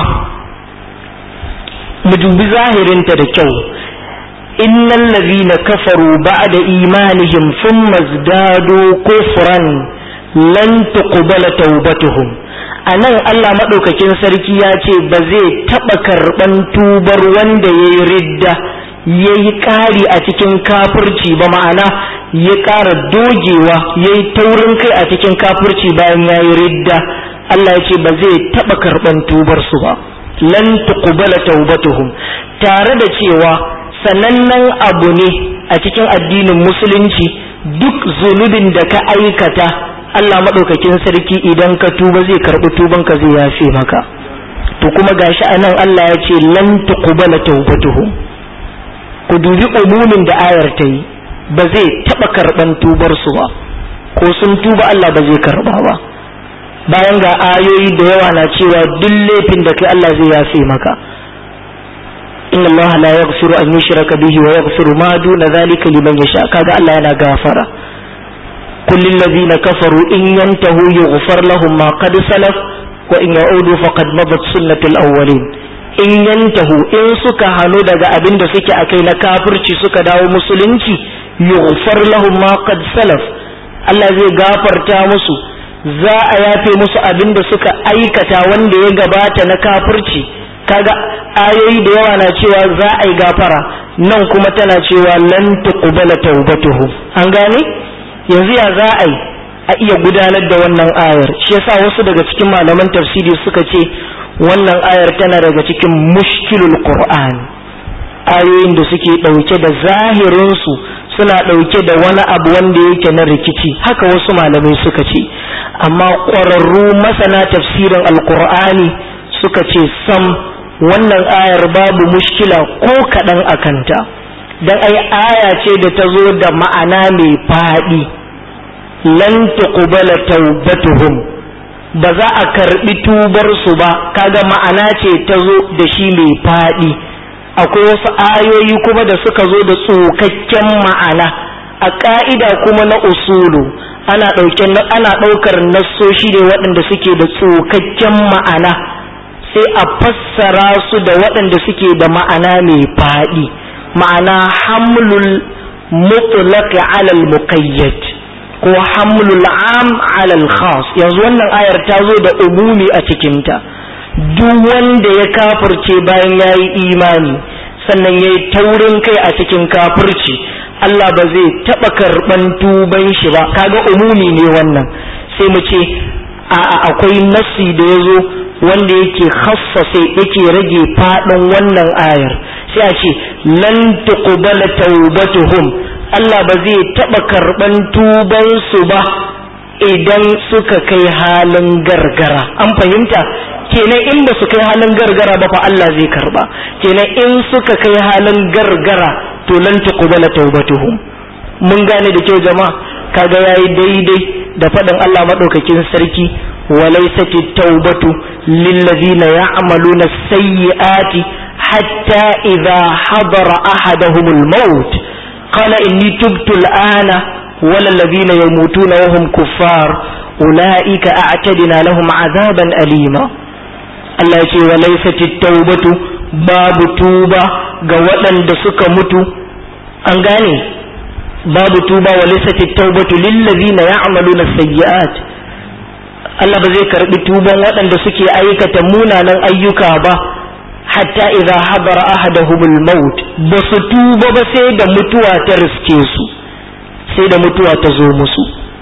mu dubi zahirinta da kyau innal ladhina kafaru ba'da imanihim thumma izdadu kufran lan tuqbala tawbatuhum anan Allah madaukakin sarki ya ce ba zai taba karban tubar wanda yayi ridda yayi ƙari a cikin kafirci ba ma'ana ya ƙara dogewa yayi taurin kai a cikin kafirci bayan yayi ridda Allah ya ce ba zai taba karban tubar su ba lan tuqbala tawbatuhum tare da cewa sanannen abu ne a cikin addinin musulunci duk zunubin da ka aikata Allah maɗaukakin sarki idan ka tuba zai karɓi tubanka zai yafe maka to kuma gashi anan Allah ya ce lan tuqbala tawbatuhum ku dubi umumin da ayar ta yi ba zai taɓa karɓan tubar su ba ko sun tuba Allah ba zai karɓa ba bayan ga ayoyi da yawa na cewa duk laifin da kai Allah zai yafe maka inna Allah la yaghfiru an yushraka bihi wa yaghfiru ma duna dhalika liman yasha kaga Allah yana gafara kullu alladhina kafaru in yantahu yughfar lahum ma qad salaf wa in ya'udu faqad madat sunnatul awwalin in yantahu in suka hanu daga abin da suke akai na kafirci suka dawo musulunci yughfar lahum ma qad salaf Allah zai gafarta musu za a yafe musu abin da suka aikata wanda ya gabata na kafirci kaga ayoyi da yawa na cewa za a yi gafara nan kuma tana cewa lan tuqbala tawbatuhum an gane yanzu ya za a yi a iya gudanar da wannan ayar shi yasa wasu daga cikin malaman tafsiri suka ce wannan ayar tana daga cikin mushkilul qur'an ayoyin da suke ɗauke da zahirinsu suna ɗauke da wani abu wanda yake na rikici haka wasu malamai suka ce amma ƙwararru masana tafsirin alkur'ani suka ce sam wannan ayar babu mushkila ko kaɗan a kanta don ai aya ce da ta zo da ma'ana mai faɗi lan tuqbala taubatuhum ba za a karɓi tubar su ba kaga ma'ana ce ta zo da shi mai faɗi akwai wasu ayoyi kuma da suka zo da tsokakken ma'ana a ƙa'ida kuma na usulu ana ana ɗaukar nassoshi ne waɗanda suke da tsokakken ma'ana sai a fassara su da waɗanda suke da ma'ana mai faɗi ma'ana hamlul mutlaq ala al-muqayyad ko hamlul am ala al-khas yanzu wannan ayar ta zo da umumi a cikinta duk wanda ya kafirce bayan yayi imani sannan yayi taurin kai a cikin kafirci Allah ba zai taɓa karɓan tuban shi ba kaga umumi ne wannan sai mu ce a akwai nassi da ya zo wanda yake khassase yake rage faɗin wannan ayar sai a ce lan tuqbala tawbatuhum Allah ba zai taɓa karɓan tuban su ba idan suka kai halin gargara an fahimta kenan in ba su kai halin gargara ba fa Allah zai karba kenan in suka kai halin gargara to lan tuqbala tawbatuhum mun gane da kyau jama'a kaga yayi daidai da faɗin Allah madaukakin sarki وليست التوبة للذين يعملون السيئات حتى إذا حضر أحدهم الموت قال إني تبت الآن ولا الذين يموتون وهم كفار أولئك أعتدنا لهم عذابا أليما Allah ya ce wa laifati taubatu babu tuba ga waɗanda suka mutu an gane babu tuba wa laifati taubatu lillazina ya'maluna sayyi'at Allah ba zai karbi tuban waɗanda suke aikata munanan ayyuka ba hatta idza hadara ahaduhumul maut ba su tuba ba sai da mutuwa ta riske su sai da mutuwa ta zo musu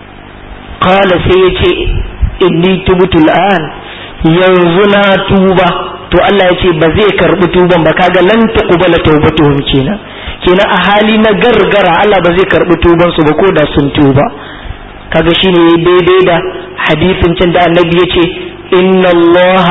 qala sai yace inni tubtu al'an yanzu na tuba to Allah ya ce ba zai karbi tuban ba kaga lan tuqbala tawbatuhum kenan kenan a hali na gargara Allah ba zai karbi tuban su ba ko da sun tuba kaga shine daidai da hadisin can da annabi ya ce inna Allah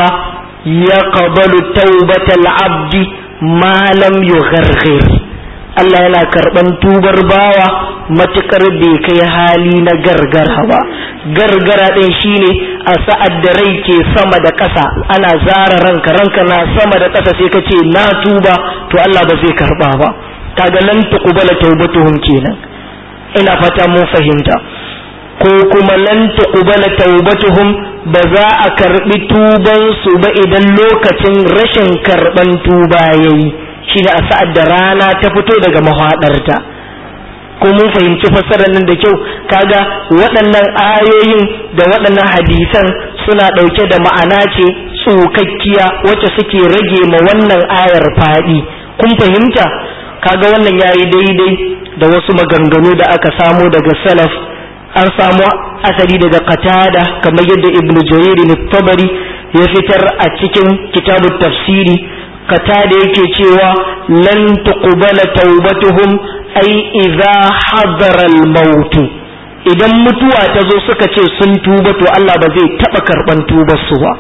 yaqbalu tawbatal abdi ma lam yugharghir Allah yana karban tubar bawa matukar bai kai hali na gargara ba gargara ɗin shine a sa'ad da rai ke sama da ƙasa ana zara ranka ranka na sama da ƙasa sai ka ce na tuba to Allah ba zai karba ba kaga lan tuqbala taubatuhum kenan ina fata mun fahimta ko kuma lan tuqbala taubatuhum ba za a karbi tuban su ba idan lokacin rashin karban tuba yayi shine a sa'ad da rana ta fito daga mahadarta ko mun fahimci fassarar nan da kyau kaga waɗannan ayoyin da waɗannan hadisan suna ɗauke da ma'ana ce tsokakkiya wacce suke rage ma wannan ayar faɗi kun fahimta kaga wannan yayi daidai da wasu maganganu da aka samo daga salaf an samu asali daga qatada kamar yadda ibnu jarir tabari ya fitar a cikin kitabut tafsiri qatada yake cewa lan tuqbala taubatuhum ai idza hadara al-maut idan mutuwa ta zo suka ce sun tuba to Allah ba zai taba karban tubar su ba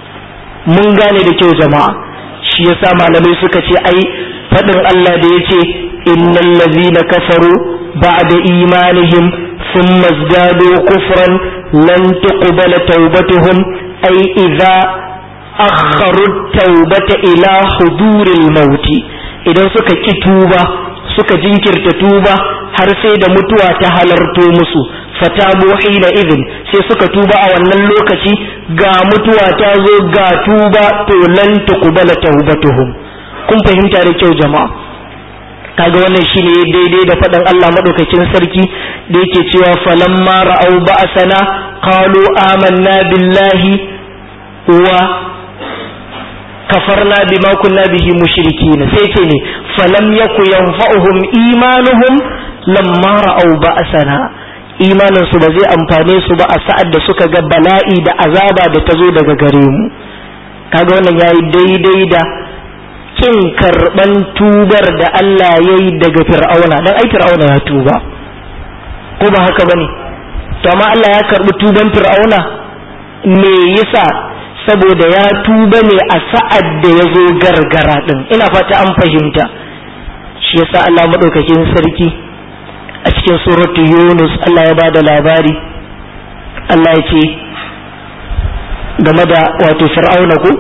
mun gane da kyau jama'a shi yasa malamai suka ce ai fadin Allah da yace innal ladhina kafaru ba'da imanihim thumma izdadu kufran lan tuqbala tawbatuhum ai idza akharu tawbata ila huduril mauti idan suka ki tuba suka jinkirta tuba har sai da mutuwa ta halarto musu fatabu hina idin sai suka tuba a wannan lokaci ga mutuwa ta zo ga tuba to lan tuqbala tawbatuhum kun fahimta da kyau jama'a kaga wannan shine daidai da faɗin Allah madaukakin sarki da yake cewa falamma ra'au ba'sana qalu amanna billahi wa kafarna bima kunna bihi mushrikin sai ce ne falam yaku yanfa'uhum imanuhum lamma ra'au ba'sana imanin su ba zai amfane su ba a sa'ad da suka ga bala'i da azaba da ta zo daga gare mu kaga wannan yayi daidai da kin karban tubar da Allah yayi daga fir'auna dan ai fir'auna ya tuba ko ba haka bane to amma Allah ya karbi tuban fir'auna me yasa saboda ya tuba ne a sa'ad da ya zo gargara din ina fata an fahimta shi yasa Allah madaukakin sarki a cikin suratu Yunus Allah ya bada labari Allah ya ce game da wato fir'auna ko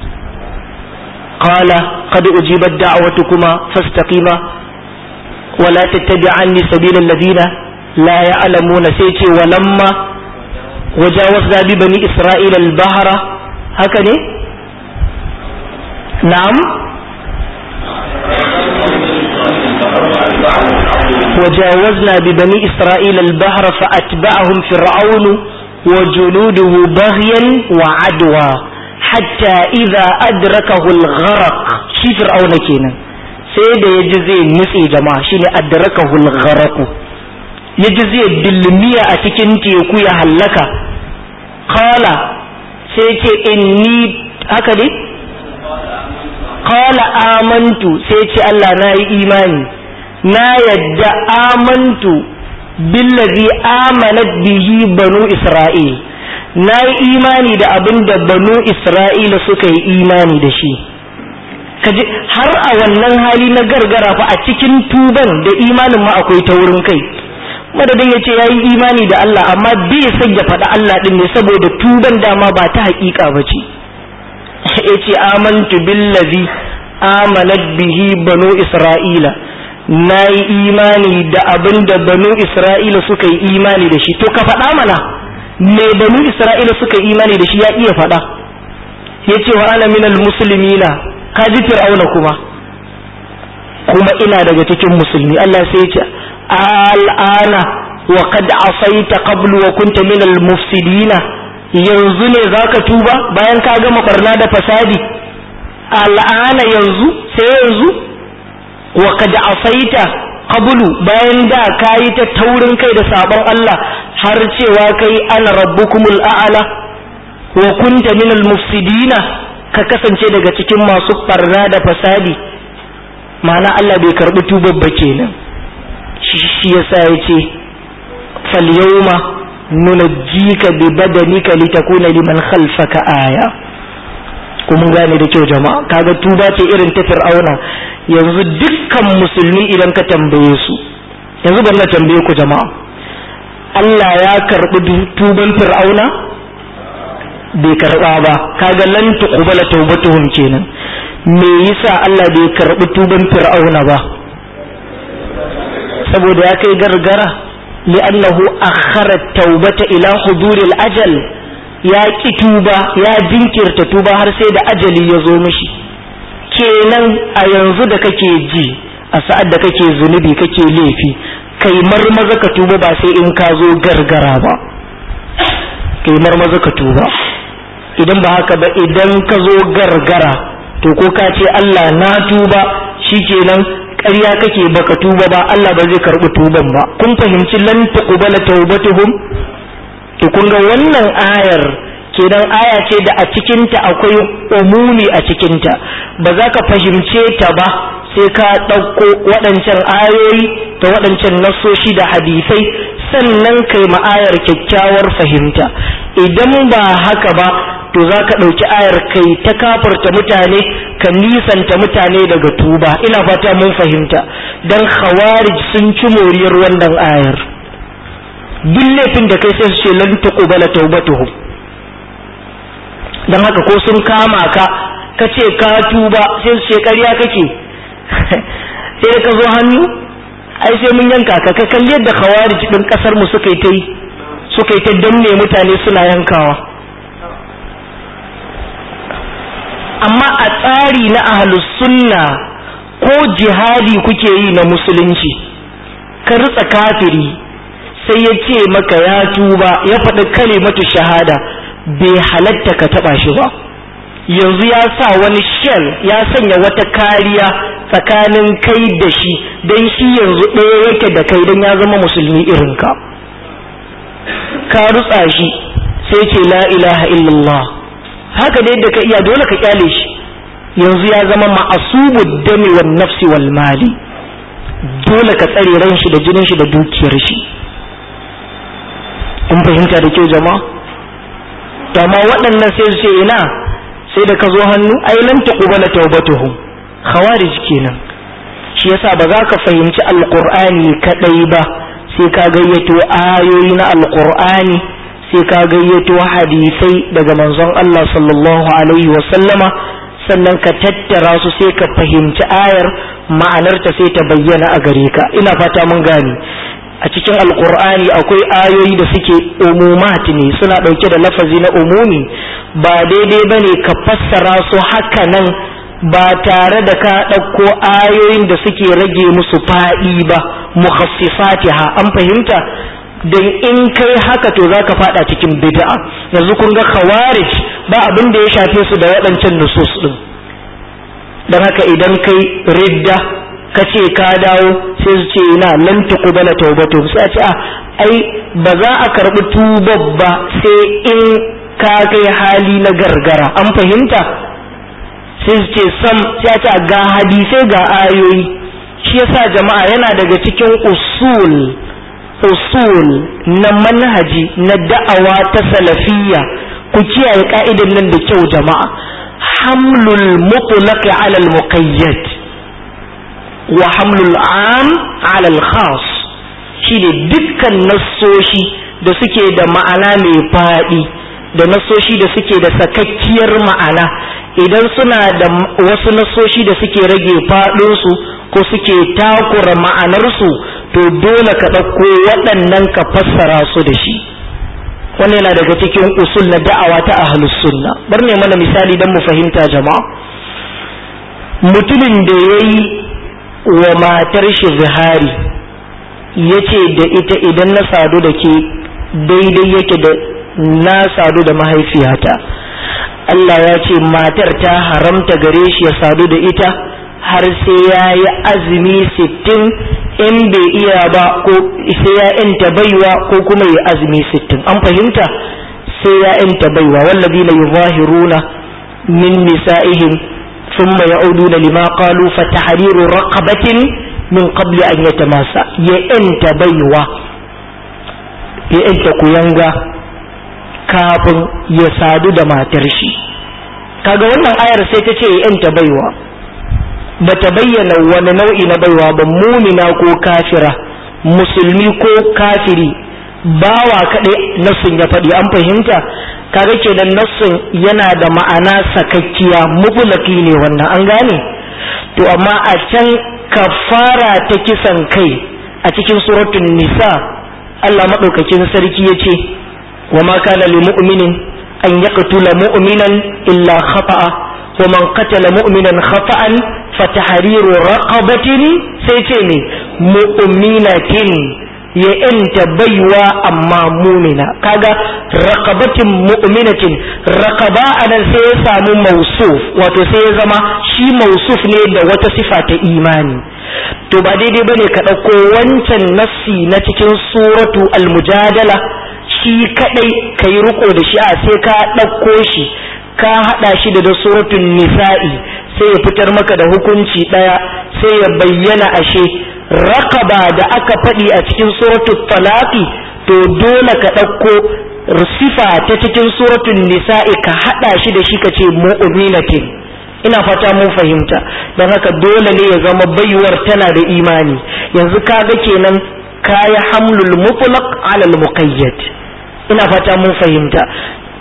قال قد أجيبت دعوتكما فاستقيما ولا تتبعني سبيل الذين لا يعلمون سيتي ولما وجاوزنا ببني إسرائيل البحر هكذا نعم وجاوزنا ببني إسرائيل البحر فأتبعهم فرعون وجنوده بغيا وعدوى hatta idza adrakahu al-gharq shi fir'auna kenan sai da yaji zai nutse jama'a shine adrakahu al-gharq yaji zai dilmiya a cikin teku ya hallaka qala sai ce inni haka ne qala amantu sai ce Allah na yi imani na yadda amantu billazi amanat bihi banu isra'il na yi imani da abin da banu isra'ila suka yi imani da shi kaji har a wannan hali na gargara fa a cikin tuban da imanin ma akwai ta wurin kai madadin ya ce ya yi imani da Allah amma bai san ya faɗa Allah ɗin ne saboda tuban dama ba ta haƙiƙa ba ce ya ce amantu billazi amanat bihi banu isra'ila na yi imani da abin da banu isra'ila suka yi imani da shi to ka faɗa mana me banu isra'ila suka imani da shi ya iya faɗa ya ce wa ana minal musulmina ka ji fir'auna kuma kuma ina daga cikin musulmi Allah sai ya ce al'ana wa qad asaita qablu wa kunta minal mufsidina yanzu ne zaka tuba bayan ka gama barna da fasadi al'ana yanzu sai yanzu wa qad asaita qablu bayan da kayi ta taurin kai da sabon Allah har cewa kai ana rabbukumul a'ala wa kunta minal mufsidina ka kasance daga cikin masu barna da fasadi ma'ana Allah bai karbi tubabba kenan shi yasa yace fal yawma nunajjika bi badanika litakuna liman khalfaka aya ko mun gane da kyau jama'a kaga tuba ce irin ta fir'auna yanzu dukkan musulmi idan ka tambaye su yanzu bari na tambaye ku jama'a Allah ya karbi tuban fir'auna bai karba ba kaga lan tuqbala tawbatuhum kenan me yasa Allah bai karbi tuban fir'auna ba saboda ya kai gargara li'annahu akhara tawbata ila huduril ajal ya ki tuba ya jinkirta tuba har sai da ajali ya zo mishi kenan a yanzu da kake ji a sa'ad da kake zunubi kake laifi kai marmaza ka tuba ba sai in ka zo gargara ba kai marmaza ka tuba idan ba haka ba idan ka zo gargara to ko ka ce Allah na tuba shikenan ƙarya kake baka tuba ba Allah ba zai karɓi tuban ba kun fahimci lan tuqbala tawbatuhum to kun ga wannan ayar kenan aya ce da a cikinta akwai umumi a cikinta ba za ka fahimce ta ba sai ka ɗauko waɗancan ayoyi da waɗancan nassoshi da hadisai sannan kai ma'ayar kyakkyawar fahimta idan ba haka ba to za ka ɗauki ayar kai ta kafarta mutane ka nisanta mutane daga tuba ina fata mun fahimta don khawarij sun ci moriyar wannan ayar duk laifin da kai sai su ce lan taqbala tawbatuhum dan haka ko sun kama ka ka ce ka tuba sai su ce ƙarya kake sai da ka zo hannu ai sai mun yanka ka ka kalli yadda khawarij din kasar mu suka yi ta yi suka yi ta danne mutane suna yankawa amma a tsari na ahlus sunna ko jihadi kuke yi na musulunci ka ritsa kafiri sai ya ce maka ya tuba ya faɗi kalimatu shahada bai halatta ka taɓa shi ba yanzu ya sa wani shell ya sanya wata kariya tsakanin kai da shi don shi yanzu ɗaya yake da kai don ya zama musulmi irinka ka rutsa shi sai ce la ilaha illallah haka da yadda ka iya dole ka kyale shi yanzu ya zama ma'asubu dami wan nafsi wal mali dole ka tsare ran shi da jinin shi da dukiyar shi in fahimta da kyau jama'a to amma waɗannan sai su ce ina sai da ka zo hannu ai lam taqbala tawbatuhum khawarij kenan shi yasa ba za ka fahimci alqur'ani kadai ba sai ka gayyato ayoyi na alqur'ani sai ka gayyato hadisai daga manzon Allah sallallahu alaihi wa sallama sannan ka tattara su sai ka fahimci ayar ma'anarta sai ta bayyana a gare ka ina fata mun gane a cikin alkur'ani akwai ayoyi da suke umumat ne suna ɗauke da lafazi na umumi ba daidai ba ne ka fassara su haka nan ba tare da ka ɗauko ayoyin da suke rage musu faɗi ba mukhassisatiha an fahimta don in kai haka to za ka faɗa cikin bid'a yanzu kun ga khawarij ba abin da ya shafe su da waɗancan nusus ɗin don haka idan kai ridda ka ce ka dawo sai su ce ina lan tuqbala tawbatu sai a ce a ai ba za a karbi tubar ba sai in ka kai hali na gargara an fahimta sai su ce sam sai a ce ga hadisai ga ayoyi shi yasa jama'a yana daga cikin usul usul na manhaji na da'awa ta salafiyya ku kiyaye ka'idan nan da kyau jama'a hamlul mutlaq ala al muqayyad wa hamlul am ala al-khas shine dukkan nassoshi da suke da ma'ana mai faɗi da nassoshi da suke da sakakkiyar ma'ana idan suna da wasu nassoshi da suke rage faɗinsu ko suke takura ma'anarsu to dole ka ɗauko waɗannan ka fassara su da shi wannan yana daga cikin usul na da'awa ta ahlus sunna bar ne mana misali don mu fahimta jama'a mutumin da ya yi wa matar shi zihari ya ce da ita idan na sadu da ke daidai yake da na sadu da mahaifiyata Allah ya ce matar ta haramta gare shi ya sadu da ita har sai ya yi azumi sittin in bai iya ba ko sai ya yanta baiwa ko kuma ya azumi sittin an fahimta sai ya yanta baiwa wallazi la yuzahiruna min nisa'ihim ثم يعودون لما قالوا فتحرير رقبة من قبل أن يتماسى يأنت بيوة يأنت كيانغا kafin ya sadu da matar shi kaga wannan ayar sai ta ce yanta baiwa ba ta bayyana wani nau'i na baiwa ba mumina ko kafira musulmi ko kafiri bawa kaɗai nassin ya faɗi an fahimta kaga kenan nassin yana da ma'ana sakakkiya mutulaki ne wannan an gane to amma a can kafara ta kisan kai a cikin suratul nisa Allah madaukakin sarki ya ce wa ma kana lil mu'minin an yaqtula mu'minan illa khata'a wa man qatala mu'minan khata'an fatahriru raqabatin sai ce ne mu'minatin ya yanta baiwa amma mumina kaga raqabatin mu'minatin raqaba anan sai ya samu mausuf wato sai ya zama shi mausuf ne da wata sifa ta imani to ba daidai bane ka ɗauko wancan nassi na cikin suratu al-mujadala shi kadai ka yi riko da shi a sai ka ɗauko shi ka haɗa shi da suratul nisa'i sai ya fitar maka da hukunci ɗaya sai ya bayyana ashe raqaba da aka faɗi a cikin suratul talaqi to dole ka ɗauko sifa ta cikin suratul nisa'i ka haɗa shi da shi ka ce mu'minatin ina fata mun fahimta don haka dole ne ya zama baiwar tana da imani yanzu kaga kenan kaya hamlul mutlaq ala al muqayyad ina fata mun fahimta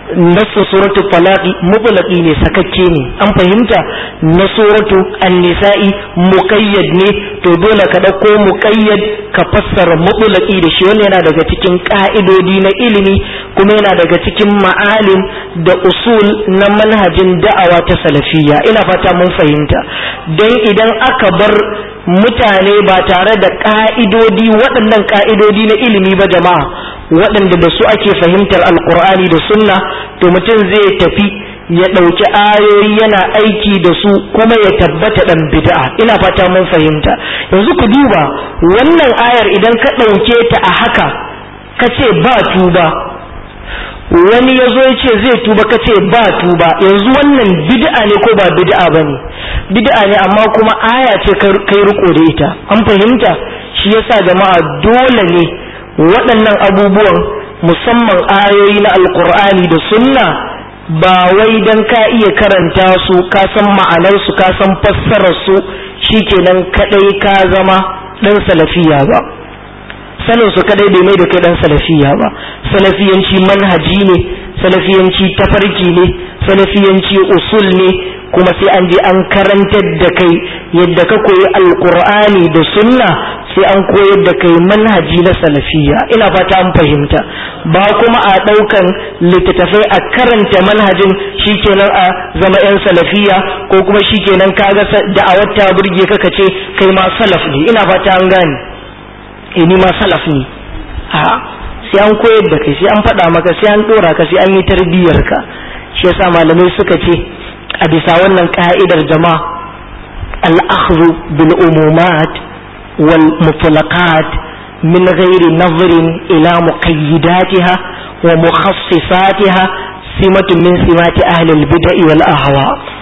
nasu suratu falaqi mutlaqi ne sakakke ne an fahimta na suratu an-nisa'i muqayyad ne to dole ka dauko muqayyad ka fassara mutlaqi da shi wannan yana daga cikin ka'idodi na ilimi kuma yana daga cikin ma'alim da usul na manhajin da'awa ta salafiyya ina fata mun fahimta dan idan aka bar mutane ba tare da ka'idodi waɗannan ka'idodi na ilimi ba jama'a waɗanda da su ake fahimtar alkur'ani da sunna to mutum zai tafi ya ɗauki ayoyi yana aiki da su kuma ya tabbata ɗan bid'a ina fata mun fahimta yanzu ku duba wannan ayar idan ka ɗauke ta a haka ka ce ba tuba wani ya zo ya ce zai tuba ka ce ba tuba yanzu wannan bid'a ne ko ba bid'a ba ne bid'a ne amma kuma aya ce kai riko da ita an fahimta shi yasa jama'a dole ne waɗannan abubuwan musamman ayoyi na alkur'ani da sunna ba wai dan ka iya karanta su ka san ma'anarsu ka san fassararsu shikenan kadai ka zama ɗan salafiya ba sanin su kadai bai mai da kai dan salafiya ba salafiyanci manhaji ne salafiyanci tafarki ne salafiyanci usul ne kuma sai an je an karantar da kai yadda ka koyi alkur'ani da sunna sai an koyar da kai manhaji na salafiya ina fata an fahimta ba kuma a ɗaukan littattafai a karanta manhajin shikenan a zama yan salafiya ko kuma shikenan kaga da'awar ta burge ka ce kai ma salaf ne ina fata an gane eh ni ma salaf ne a sai an koyar da kai sai an faɗa maka sai an ɗora ka sai an yi tarbiyyar ka shi yasa malamai suka ce a bisa wannan ka'idar jama'a al-akhdhu bil umumat wal mutlaqat min ghairi nazrin ila muqayyidatiha wa mukhassisatiha simatun min simati ahli al-bid'i wal ahwa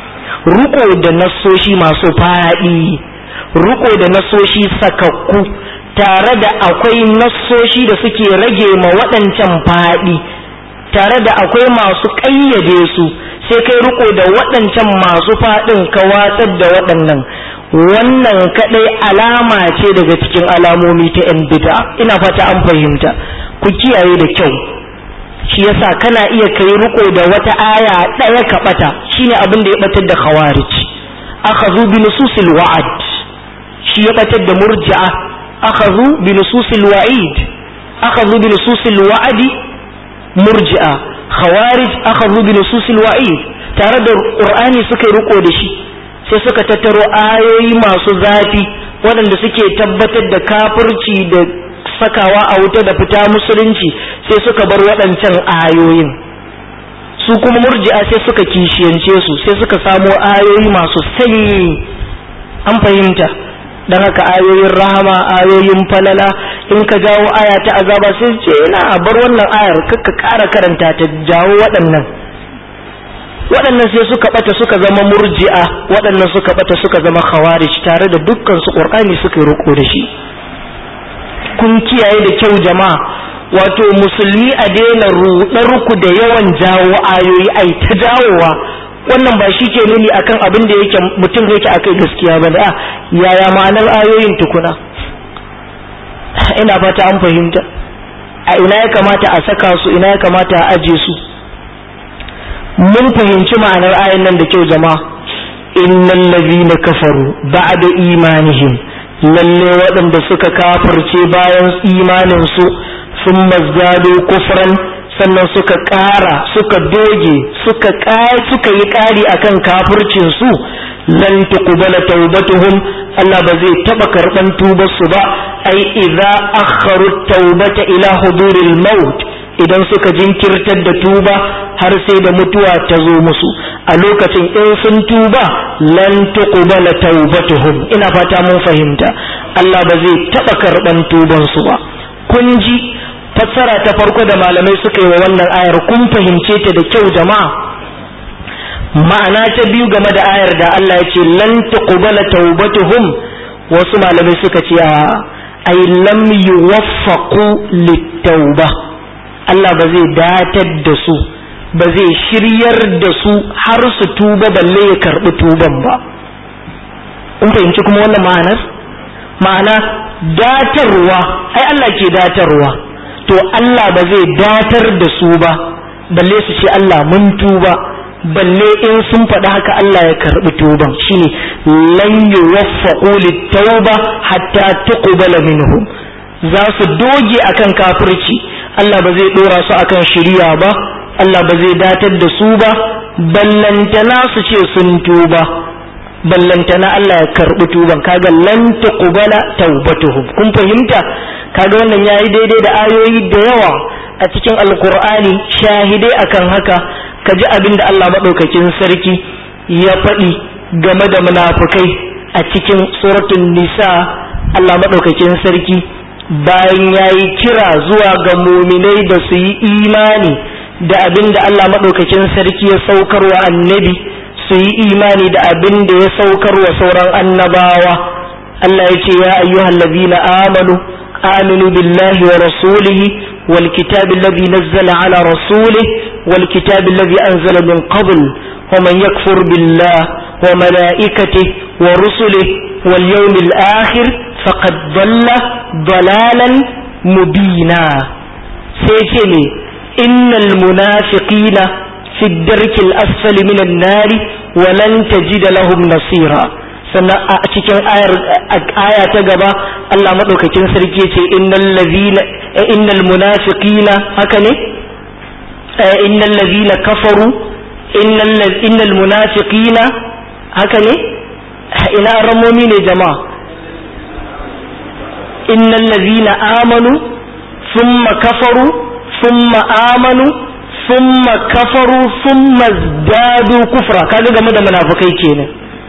ruko da nassoshi masu faɗi ruko da nassoshi sakakku tare da akwai nassoshi da suke rage ma waɗancan faɗi tare da akwai masu ƙayyade su sai kai riko da waɗancan masu faɗin ka watsar da waɗannan wannan kaɗai alama ce daga cikin alamomi ta 'yan bida ina fata an fahimta ku kiyaye da kyau shi yasa kana iya kai riko da wata aya ɗaya ka ɓata shine abin da ya ɓatar da khawarij akhadhu bi nususil wa'ad shi ya ɓatar da murji'a akhadhu bi nususil wa'id akhadhu bi nususil wa'adi murji'a khawarij akhadhu bi nususil wa'id tare da qur'ani suka riko da shi sai suka tattaro ayoyi masu zafi waɗanda suke tabbatar da kafirci da sakawa a wuta da fita musulunci sai suka bar waɗancan ayoyin su kuma murji'a sai suka kishiyance su sai suka samo ayoyi masu sanyi an fahimta dan haka ayoyin rahama ayoyin falala in ka jawo aya ta azaba sai ce ina bar wannan ayar kakka ƙara karanta ta jawo waɗannan waɗannan sai suka ɓata suka zama murji'a waɗannan suka ɓata suka zama khawarij tare da dukkan su qur'ani suka yi riko da shi kun kiyaye da kyau jama'a wato musulmi a daina ruɗar ku da yawan jawo ayoyi ai ta jawowa wannan ba shi ke nuni akan abin da yake mutum yake akai gaskiya ba da yaya ma'anar ayoyin tukuna ina fata an fahimta a ina ya kamata a saka su ina ya kamata a aje su mun fahimci ma'anar ayan nan da kyau jama'a innal ladhina kafaru ba'da imanihim lalle waɗanda suka kafirce bayan imanin su sun mazdado kufran sannan suka ƙara suka doge suka suka yi ƙari akan kafircin su lan tuqbala tawbatuhum Allah ba zai taba karban tubar su ba ai idza akharu tawbata ila huduril maut idan suka jinkirtar da tuba har sai da mutuwa ta zo musu a lokacin in sun tuba lan tuqbala tawbatuhum ina fata mun fahimta Allah ba zai taba karban tuban su ba kun ji fassara ta farko da malamai suka yi wa wannan ayar kun fahimce ta da kyau jama'a ma'ana ta biyu game da ayar da Allah ya ce lan tuqbala tawbatuhum wasu malamai suka ce a ay lam yuwaffaqu lit-tauba Allah ba zai datar da su ba zai shiryar da su har su tuba balle ya karbi tuban ba kun fahimci kuma wannan ma'anar ma'ana datarwa ai Allah ke datarwa to Allah ba zai datar da su ba balle su ce Allah mun tuba balle in sun faɗi haka Allah ya karɓi tuban shine lan yuwaffaqu lit-tauba hatta tuqbala minhum za su doge akan kafirci Allah ba zai dora su akan shiriya ba Allah ba zai datar da su ba ballantana su ce sun tuba ballantana Allah ya karɓi tuban kaga lan tuqbala taubatuhum kun fahimta kaga wannan yayi daidai da ayoyi da yawa a cikin alkur'ani shahidai akan haka ka ji abin da Allah maɗaukakin sarki ya faɗi game da munafukai a cikin suratul nisa Allah maɗaukakin sarki bayan ya yi kira zuwa ga muminai da su yi imani da abin da Allah maɗaukakin sarki ya saukar wa annabi su yi imani da abin da ya saukar wa sauran annabawa Allah ya ce ya ayyuhallazina amanu آمنوا بالله ورسوله والكتاب الذي نزل على رسوله والكتاب الذي أنزل من قبل ومن يكفر بالله وملائكته ورسله واليوم الآخر فقد ضل ضلالا مبينا سيتمي إن المنافقين في الدرك الأسفل من النار ولن تجد لهم نصيرا sannan a cikin ayar aya ta gaba Allah madaukakin sarki ce innal ladhina innal munafiqina haka ne innal ladhina kafaru innal innal munafiqina haka ne ina ramomi ne jama'a innal ladhina amanu thumma kafaru thumma amanu thumma kafaru thumma zdadu kufra kaga game da munafikai kenan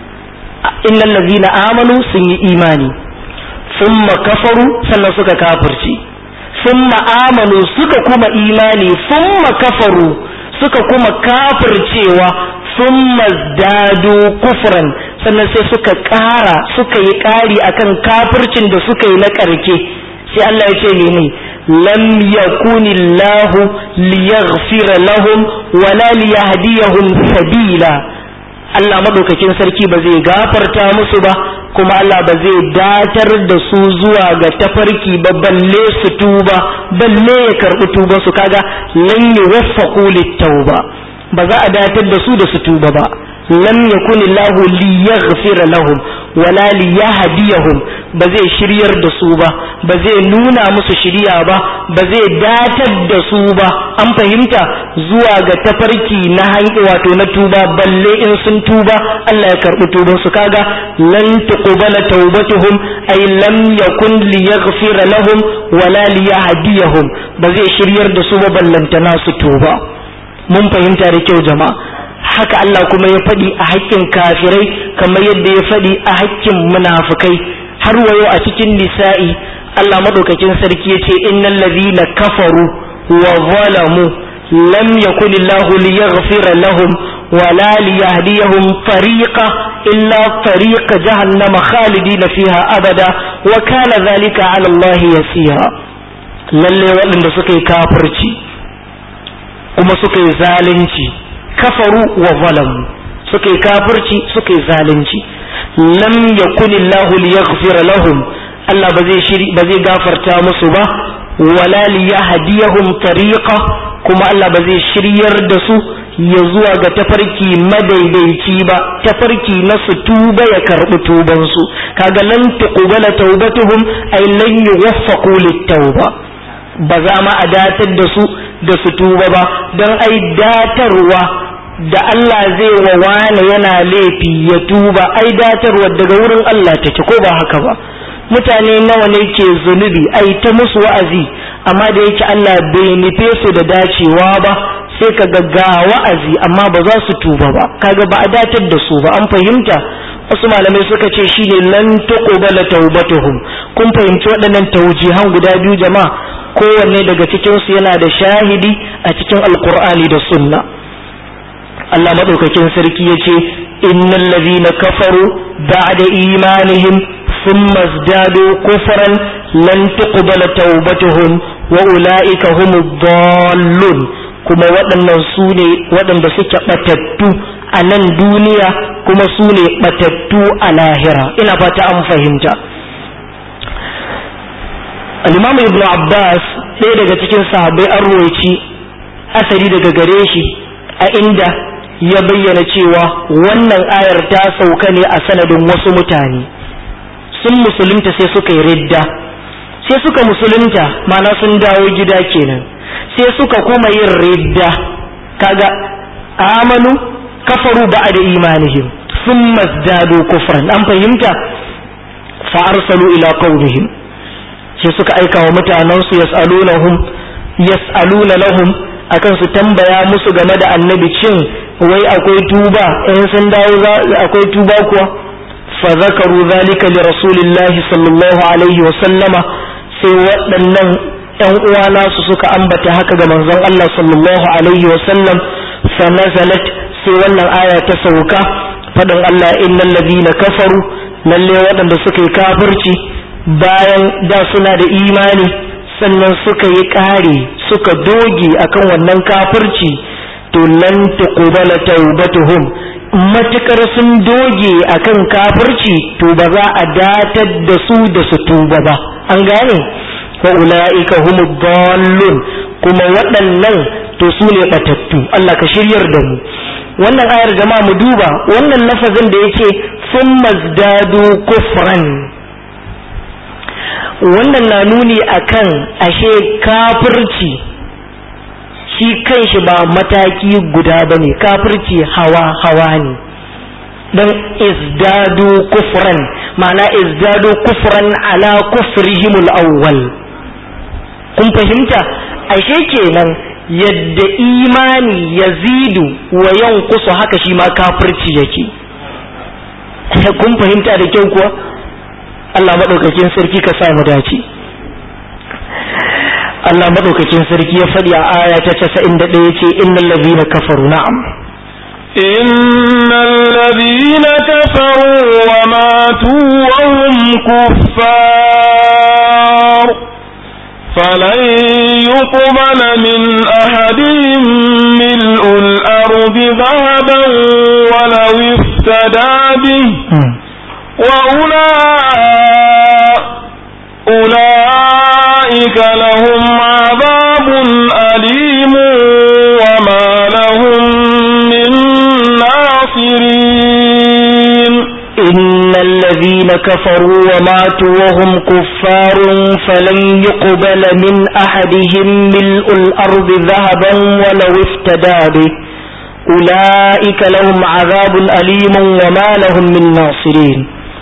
innal ladhina amanu sun yi imani thumma kafaru sannan suka kafirci thumma amanu suka kuma imani thumma kafaru suka kuma kafircewa thumma dadu kufran sannan sai suka ƙara suka yi ƙari akan kafircin da suka yi na ƙarke sai Allah ya ce ne lam yakunillahu liyaghfira lahum wala liyahdiyahum sabila Allah maɗaukakin sarki ba zai gafarta musu ba kuma Allah ba zai datar da su zuwa ga tafarki ba balle su tuba balle ya karɓi tuba su kaga lan yuwaffaqu lit-tauba ba za a datar da su da su tuba ba lam yakun Allah liyaghfira lahum wala liyahdiyahum ba zai shiryar da su ba ba zai nuna musu shiriya ba ba zai datar da su ba an fahimta zuwa ga tafarki na hanki wato na tuba balle in sun tuba Allah ya karbi tuban su kaga lan tuqbala tawbatuhum ay lam yakun liyaghfira lahum wala liyahdiyahum ba zai shiryar da su ba ballantana su tuba mun fahimta da kyau jama'a haka Allah kuma ya faɗi a haƙƙin kafirai kamar yadda ya faɗi a haƙƙin munafukai har wayo a cikin nisa'i Allah madaukakin sarki yace innal ladhina kafaru wa zalamu lam yakun Allah liyaghfira lahum wala liyahdiyahum tariqa illa tariqa jahannama khalidina fiha abada wa kana dhalika ala Allah yasira lalle waɗanda suka yi kafirci kuma suka yi zalunci kafaru wa zalamu suka yi kafirci suka yi zalunci lam yakunillahu liyaghfira lahum Allah ba zai shiri ba zai gafarta musu ba wala liyahdiyahum tariqa kuma Allah ba zai shiryar da su ya zuwa ga tafarki madaidaici ba tafarki na su tuba ya karbi tuban su kaga lan tuqbala taubatuhum ay lan yuwaffaqu lit-tauba ba za ma a datar da su da su tuba ba don ai datarwa da Allah zai wa wane yana laifi ya tuba ai datarwa daga wurin Allah take ko ba haka ba mutane nawa ne ke zunubi ai ta musu wa'azi amma da yake Allah bai nufe su da dacewa ba sai ka ga wa'azi amma ba za su tuba ba kaga ba a datar da su ba an fahimta wasu malamai suka ce shine lan tuqbala taubatuhum kun fahimci waɗannan taujihan guda biyu jama'a kowanne daga cikin su yana da shahidi a cikin alqur'ani da sunna Allah madaukakin sarki yace innal ladhina kafaru ba'da imanihim thumma izdadu kufran lan tuqbala taubatuhum wa ulaika humud dallun kuma waɗannan su ne waɗanda suke ɓatattu a nan duniya kuma su ne ɓatattu a lahira ina fata an fahimta al-imam ibn abbas ɗaya daga cikin sahabbai an roci asari daga gare shi a inda ya bayyana cewa wannan ayar ta sauka ne a sanadin wasu mutane sun musulunta sai suka yi ridda sai suka musulunta mana sun dawo gida kenan sai suka kuma yin ridda kaga amanu kafaru ba'da imanihim sun mazdadu kufran an fahimta fa arsalu ila qaumihim sai suka aika wa mutanensu yas'alunahum yas'aluna lahum akan su tambaya musu game da annabi cin wai akwai tuba in sun dawo akwai tuba kuwa fa zakaru zalika li rasulillahi sallallahu alaihi wa sallama sai waɗannan ƴan uwa nasu suka ambata haka ga manzon Allah sallallahu alaihi wa sallam fa nazalat sai wannan aya ta sauka faɗin Allah innal ladina kafaru lalle waɗanda suka yi kafirci bayan da suna da imani sannan suka yi ƙare suka doge akan wannan kafirci to lan tuqbala tawbatuhum matukar sun doge akan kafirci to ba za a datar da su da su tuba ba an gane wa ulaika humud dallun kuma waɗannan to su ne batattu Allah ka shiryar da mu wannan ayar jama'a mu duba wannan lafazin da yake sun mazdadu kufran wannan na nuni akan ashe kafirci shi kanshi ba mataki guda ba ne kafirci hawa hawa ne don izdadu kufran ma'ana izdadu kufran ala kufrihimul awwal kun fahimta ashe kenan yadda imani yazidu wa yankusu haka shi ma kafirci yake kun fahimta da kyau kuwa Allah maɗaukakin sarki ka sa mu dace Allah maɗaukakin sarki ya faɗi a aya ta casa'in da ɗaya ce innal ladhina kafaru na'am إن الذين كفروا وماتوا وهم كفار فلن يقبل من أحدهم ملء الأرض ذهبا ولو افتدى به وأولئك أولئك لهم عذاب أليم وما لهم من ناصرين إن الذين كفروا وماتوا وهم كفار فلن يقبل من أحدهم ملء الأرض ذهبا ولو افتدى به أولئك لهم عذاب أليم وما لهم من ناصرين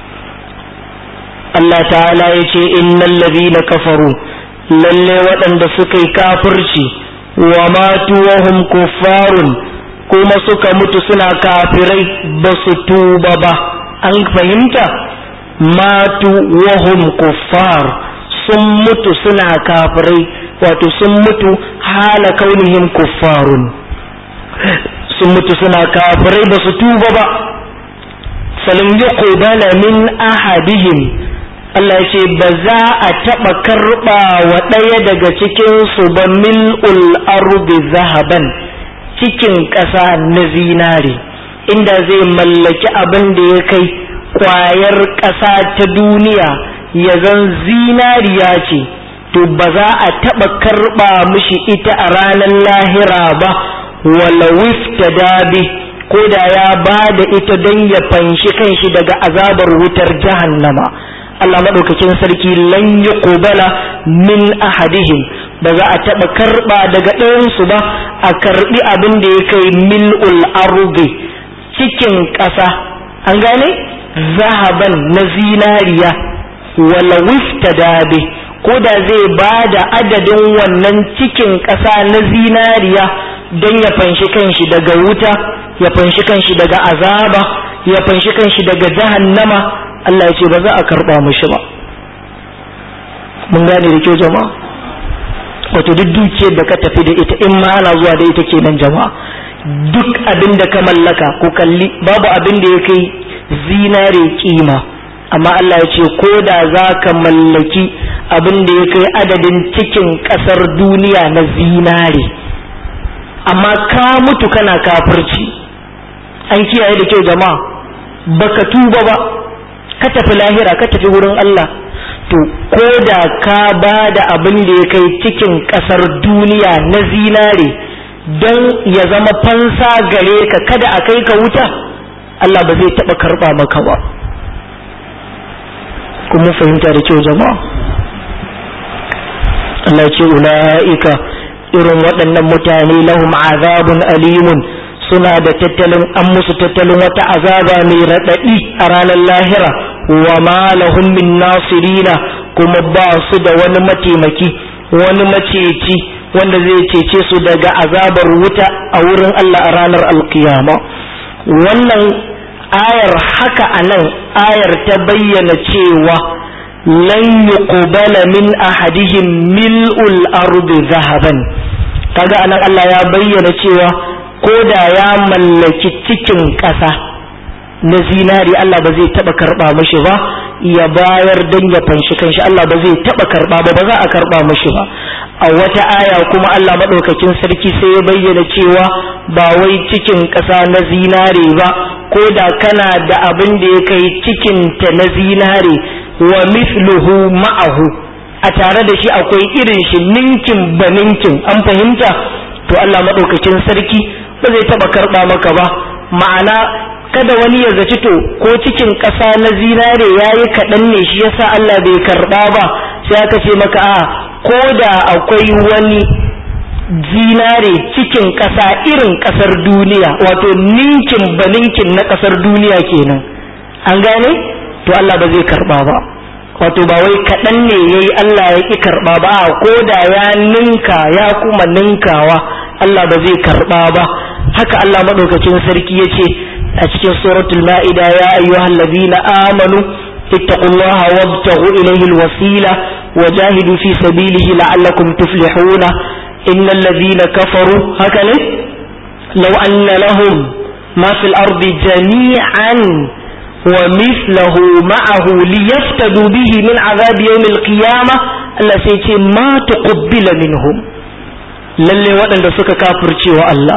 Allah ta'ala ya ce innal ladhina kafaru lalle waɗanda suka yi kafirci wa matu wa hum kuffarun kuma suka mutu suna kafirai ba su tuba ba an fahimta matu wa hum kuffar sun mutu suna kafirai wato sun mutu hala kaunihim kuffarun sun mutu suna kafirai ba su tuba ba falin yuqbala min ahadihim Allah ya ce ba za a taɓa karɓa wa ɗaya daga cikinsu ba mil'ul ardi zahaban cikin ƙasa na zinare inda zai mallaki abin da ya kai ƙwayar ƙasa ta duniya ya zan zinariya ce to ba za a taɓa karɓa mishi ita a ranar lahira ba wala wifta dabi ko da ya ba da ita don ya fanshi kanshi daga azabar wutar jahannama. Allah maɗaukakin sarki lan yi ƙubala min ahadihim ba za a taɓa karɓa daga ɗayansu ba a karɓi abin da ya kai mil'ul ardi cikin ƙasa an gane zahaban na zinariya wala wifta dabe ko da zai ba da adadin wannan cikin ƙasa na zinariya don ya fanshi kanshi daga wuta ya fanshi kanshi daga azaba ya fanshi kanshi daga jahannama Allah ya ce ba za a karɓa mushi ba mun gane da kyau jama'a wato duk dukiyar da ka tafi da ita in ma ana zuwa da ita kenan jama'a duk abin da ka mallaka ko kalli babu abin da ya kai zinare kima amma Allah ya ce ko da za ka mallaki abin da ya kai adadin cikin ƙasar duniya na zinare amma ka mutu kana kafirci an kiyaye da kyau jama'a baka tuba ba ka tafi lahira ka tafi wurin Allah to ko da ka ba da abin da ya kai cikin ƙasar duniya na zinare don ya zama fansa gare ka kada a kai ka wuta Allah ba zai taɓa karɓa maka ba kuma fahimta da kyau jama'a Allah ce ula'ika irin waɗannan mutane lahum azabun alimun suna da tattalin an musu tattalin wata azaba mai raɗaɗi a ranar lahira wa ma lahum min nasirina kuma ba su da wani mataimaki wani maceci wanda zai cece su daga azabar wuta a wurin Allah a ranar alkiyama wannan ayar haka a nan ayar ta bayyana cewa lan yuqbala min ahadihim mil'ul ardi zahaban kaga anan Allah ya bayyana cewa ko da ya mallaki cikin ƙasa na zinari Allah ba zai taba karba mishi ba ya bayar dan ya fanshi kanshi Allah ba zai taba karba ba ba za a karba mishi ba a wata aya kuma Allah madaukakin sarki sai ya bayyana cewa ba wai cikin ƙasa na zinare ba ko da kana da abin da ya kai cikin ta na zinare wa mithluhu ma'ahu a tare da shi akwai irin shi ninkin ba ninkin an fahimta to Allah madaukakin sarki ba zai taba karba maka ba ma'ana kada wani ya zaci to ko cikin ƙasa na zinare ya yi kaɗan ne shi yasa Allah bai karɓa ba sai aka ce maka a ko da akwai wani zinare cikin ƙasa irin ƙasar duniya wato ninkin ba ninkin na ƙasar duniya kenan an gane to Allah ba zai karɓa ba wato ba wai kaɗan ne ya yi Allah ya ƙi karɓa ba ko da ya ninka ya kuma ninkawa Allah ba zai karɓa ba haka Allah maɗaukacin sarki ya ce a cikin suratul ma'ida ya ayyuhal ladina amanu ittaqullaha wabtaghu ilayhi alwasila wajahidu fi sabilihi la'allakum tuflihuna innal ladina kafaru haka ne law anna lahum ma fil ardi jami'an wa mithluhu ma'ahu liyaftadu bihi min azab yawm alqiyamah Allah sai ce ma tuqbila minhum lalle waɗanda suka kafirce wa Allah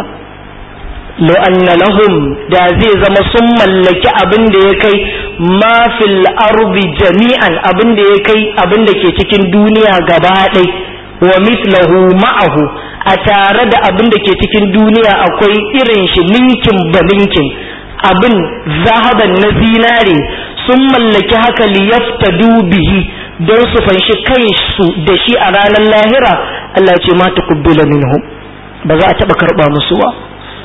lo anna lahum da zai zama sun mallaki abin da ya kai ma fil ardi jami'an abin da ya kai abin da ke cikin duniya gaba ɗai wa mithlahu ma'ahu a tare da abin da ke cikin duniya akwai irin shi ninkin ba ninkin abin zahaban na zinare sun mallaki haka liyaftadu bihi don su fanshi kansu da shi a ranar lahira Allah ce ma tuqbila minhum ba za a taɓa karɓa musu ba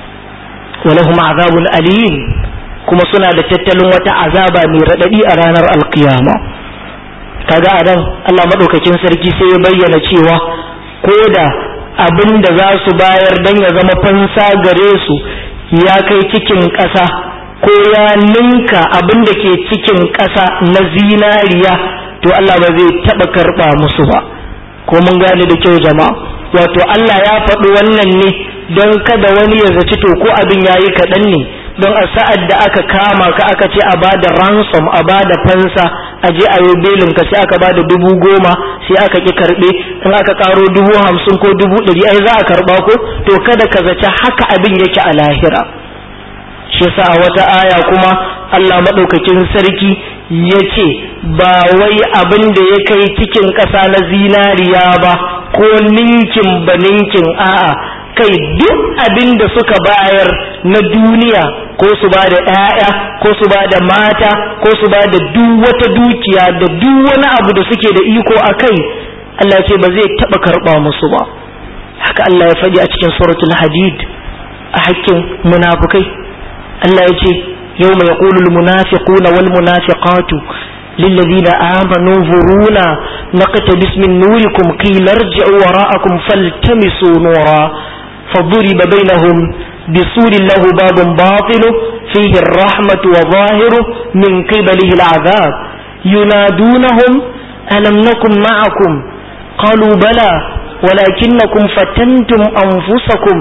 ولهم عذاب أليم kuma suna da tattalin wata azaba mai raɗaɗi a ranar alkiyama kaga a nan Allah maɗaukakin sarki sai ya bayyana cewa ko da abin da za su bayar don ya zama fansa gare su ya kai cikin ƙasa ko ya ninka abin da ke cikin ƙasa na zinariya to Allah ba zai taɓa karɓa musu ba ko mun gane da kyau jama'a wato Allah ya faɗi wannan ne don kada wani ya zaci to ko abin ya yi kaɗan ne don a sa'ad da aka kama ka aka ce a bada ransom a bada fansa a je a yi belin ka sai aka bada dubu goma sai aka ki karɓe in aka karo dubu hamsin ko dubu ɗari ai za a karɓa ko to kada ka zaci haka abin yake a lahira shi yasa a wata aya kuma Allah maɗaukakin sarki ya ce ba wai abin da ya kai cikin ƙasa na zinariya ba ko ninkin ba ninkin a'a kai duk abin da suka bayar na duniya ko su ba da ‘ya'ya ko su ba da mata ko su ba da duk wata dukiya da duk wani abu da suke da iko a kai Allah ce ba zai taɓa karɓa musu ba haka Allah ya faɗi a cikin suratul hadid a hakkin munafukai Allah ya ce yau mai ƙulul munafiquna wal munafiqatu للذين آمنوا ظرونا نقتبس من نوركم قيل ارجعوا وراءكم فالتمسوا نورا فضرب بينهم بسور له باب باطل فيه الرحمة وظاهره من قبله العذاب ينادونهم ألم نكن معكم قالوا بلى ولكنكم فتنتم أنفسكم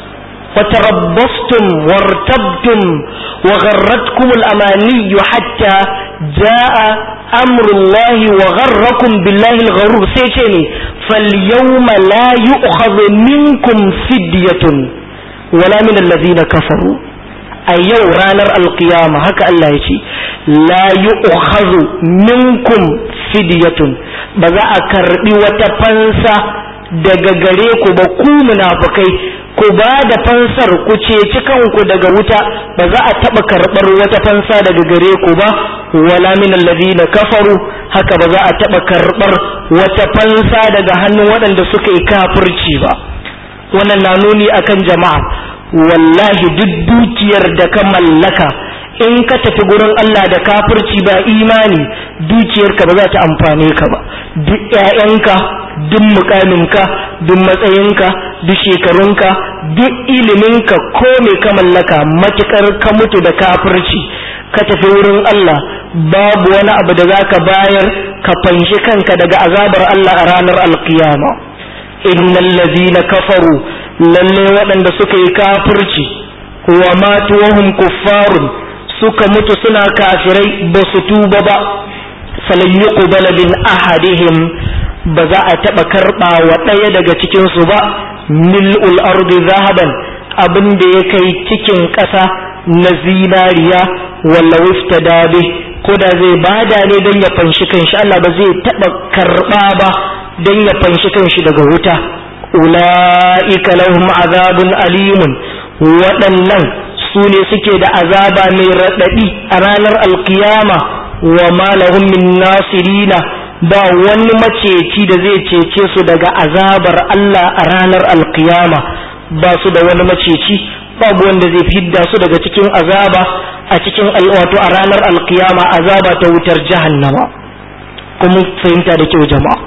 وتربصتم وارتبتم وغرتكم الأماني حتى جاء أمر الله وغركم بالله الغرور سيشيني فاليوم لا يؤخذ منكم فدية ولا من الذين كفروا أيو رانر القيامة هكا الله يشي لا يؤخذ منكم فدية بذا أكربي وتفنسى daga gare ku ba ku munafukai ku ba da fansar ku ceci kanku daga wuta ba za a taɓa karɓar wata fansa daga gare ku ba wala min alladhina kafaru haka ba za a taɓa karɓar wata fansa daga hannun waɗanda suka yi kafirci ba wannan na nuni akan jama'a wallahi duk dukiyar da ka mallaka in ka tafi gurin Allah da kafirci ba imani dukiyarka ba za ta amfane ka ba duk ƴaƴanka duk mukaminka duk matsayinka duk shekarunka duk iliminka ko me ka mallaka matukar ka mutu da kafirci ka tafi wurin Allah babu wani abu da za ka bayar ka fanshi kanka daga azabar Allah a ranar alkiyama innal ladina kafaru lalle waɗanda suka yi kafirci wa matu wahum kuffarun suka mutu suna kafirai ba su tuba ba falan yuqbala min ahadihim ba za a taɓa karɓa wa ɗaya daga cikinsu ba mil'ul ardi zahaban abin da ya kai cikin ƙasa na zinariya walla wifta dabe ko da zai bada ne don ya fanshi kanshi Allah ba zai taɓa karɓa ba don ya fanshi kanshi daga wuta ula'ika lahum azabun alimun waɗannan su ne suke da azaba mai raɗaɗi a ranar alkiyama wa ma lahum min nasirina ba wani maceci da zai cece su daga azabar Allah a ranar alkiyama ba su da wani maceci babu wanda zai fidda su daga cikin azaba a cikin wato a ranar alkiyama azaba ta wutar jahannama kuma fahimta da kyau jama'a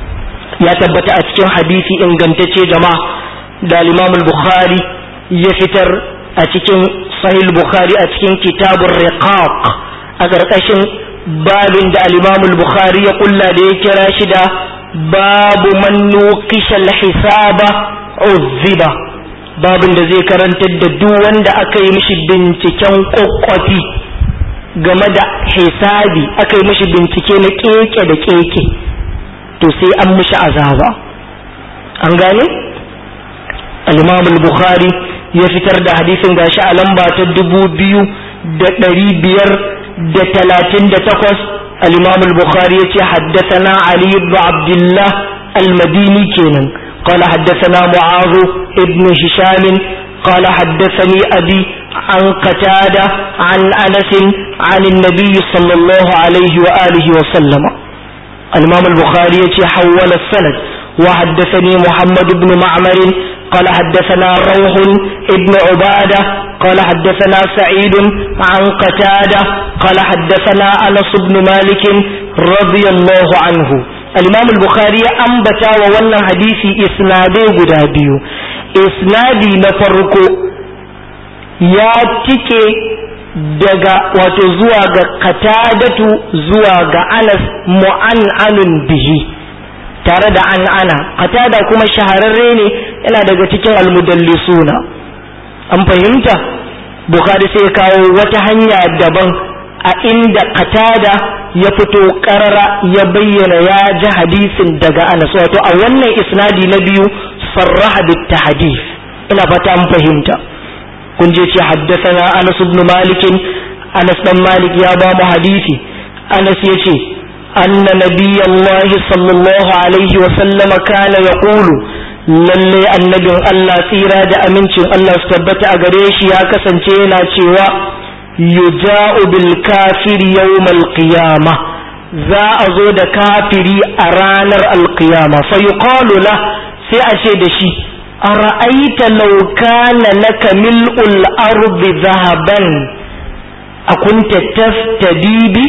ya tabbata a cikin hadisi ingantacce jama'a da Imam bukhari ya fitar a cikin sahih bukhari a cikin kitabur riqaq a ƙarƙashin babin da al-Imam bukhari ya kulla da ya kira shi da babu man nuqisha al-hisaba uzziba babin da zai karantar da duk wanda aka yi mishi binciken kokkofi game da hisabi aka yi mishi bincike na keke da keke to sai an mishi azaba an gane al-imam al-bukhari ya fitar da hadisin gashi a lamba ta dubu biyu da ɗari biyar da talatin da takwas al-imam al-bukhari ya ce haddathana ali ibn abdullah al-madini kenan قال حدثنا معاذ ابن هشام قال حدثني أبي عن قتادة عن أنس عن النبي صلى الله عليه وآله وسلم الإمام البخاري حول السند وحدثني محمد بن معمر قال حدثنا روح ابن عبادة قال حدثنا سعيد عن قتادة قال حدثنا أنس بن مالك رضي الله عنه الإمام البخاري أنبتا وولى حديث إسنادي قدابيو إسنادي نفرقو يا تكي daga wato zuwa ga katadatu zuwa ga anas mu'an'anun bihi tare da an ana katada kuma shahararre ne yana daga cikin almudallisuna an fahimta bukhari sai kawo wata hanya daban a inda katada ya fito karara ya bayyana ya ji hadisin daga anas wato a wannan isnadi na biyu sarraha bit tahdith ina fata an fahimta kun je ce haddasa anas ibn malik anas dan malik ya ba mu hadisi anas yace anna nabiyallahi sallallahu alaihi wa sallama kana yaqulu lalle annabin Allah tsira da amincin Allah su tabbata a gare shi ya kasance yana cewa yuja'u bil kafiri yawmal qiyamah za a zo da kafiri a ranar alqiyama fa yuqalu la sai a ce da shi ara'aita law kana laka mil'ul ardi dhahaban akunta taftadi bi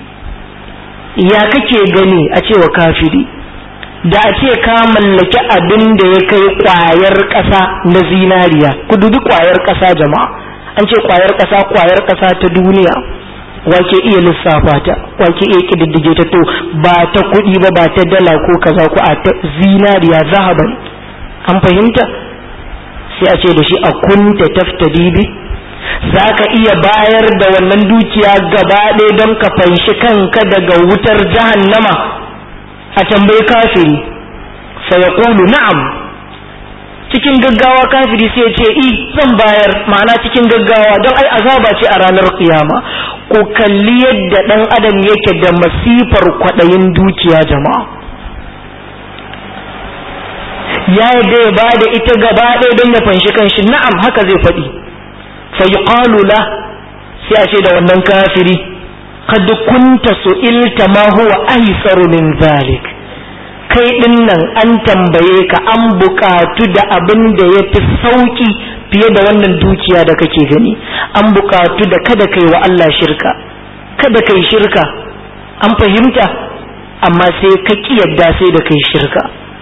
ya kake gani a cewa kafiri da a ce ka mallaki abin da ya kai kwayar ƙasa na zinariya ku dubi kwayar ƙasa jama'a an ce kwayar ƙasa kwayar ƙasa ta duniya wake iya lissafa ta wake iya kididdige ta to ba ta kuɗi ba ba ta dala ko kaza ko a ta zinariya zahaban an fahimta sai a ce da shi a kunta taftadi bi za ka iya bayar da wannan dukiya gaba ɗaya don ka fanshi kanka daga wutar jahannama a tambayi kafiri sai ya ƙulu na'am cikin gaggawa kafiri sai ya ce i zan bayar ma'ana cikin gaggawa don ai azaba ce a ranar kiyama ko kalli yadda ɗan adam yake da masifar kwaɗayin dukiya jama'a ya yadda ya bada ita gaba ɗaya don ya fanshi kanshi na'am haka zai faɗi fa yuqalu la sai a ce da wannan kafiri qad kunta su'ilta ma huwa aysaru min zalik kai din nan an tambaye ka an buƙatu da abin da ya fi sauƙi fiye da wannan dukiya da kake gani an buƙatu da kada kai wa Allah shirka kada kai shirka an fahimta amma sai ka ƙi yadda sai da kai shirka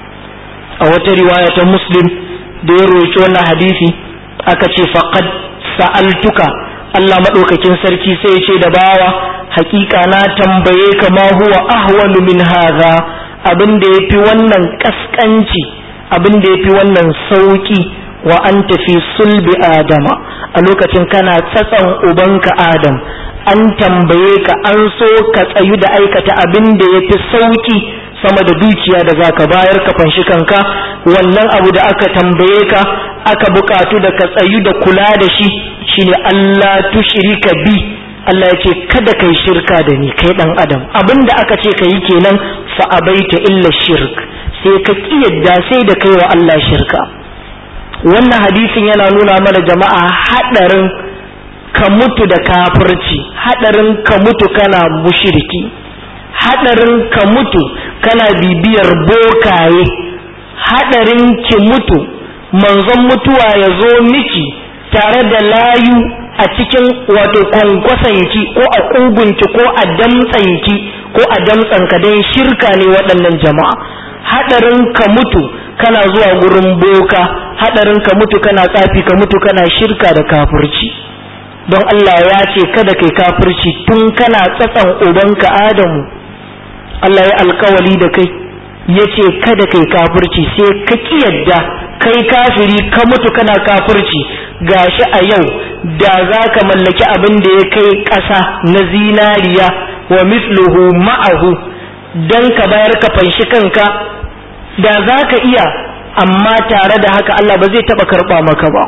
a wata riwaya ta muslim da ya roƙi wannan hadisi aka ce faqad sa'altuka Allah maɗaukakin sarki sai ya ce da bawa hakika na tambaye ka ma huwa ahwanu min hadha abin da yafi wannan kaskanci abin da yafi wannan sauki wa anta fi sulbi adama a lokacin kana tsatsan ubanka adam an tambaye ka an so ka tsayu da aikata abin da yafi sauki sama da dukiya da zaka bayar ka fanshi kanka wannan abu da aka tambaye ka aka bukatu da ka tsayu da kula da shi shine Allah tushrika bi Allah ya ce kada kai shirka da ni kai dan adam abinda aka ce ka yi kenan fa abaita illa shirk sai ka kiyarda sai da kai wa Allah shirka wannan hadisin yana nuna mana jama'a hadarin ka mutu da kafirci hadarin ka mutu kana mushriki hadarin ka mutu kana bibiyar bokaye hadarin ki mutu manzon mutuwa ya zo miki tare da layu a cikin wato kwankwasanki ko a ƙugunki ko a damtsanki ko a damtsanka don shirka ne waɗannan jama'a haɗarin ka mutu kana zuwa gurin boka haɗarin ka mutu kana tsafi ka mutu kana shirka da kafirci don Allah ya ce kada kai kafirci tun kana tsatsan ubanka Adamu Allah ya alkawali da kai ya ce kada kai kafirci sai ka yadda kai kafiri ka mutu kana kafirci gashi a yau da za ka mallaki abin da ya kai ƙasa na zinariya wa misluhu ma'ahu don ka bayar ka fanshi kanka da za ka iya amma tare da haka Allah ba zai taɓa karɓa maka ba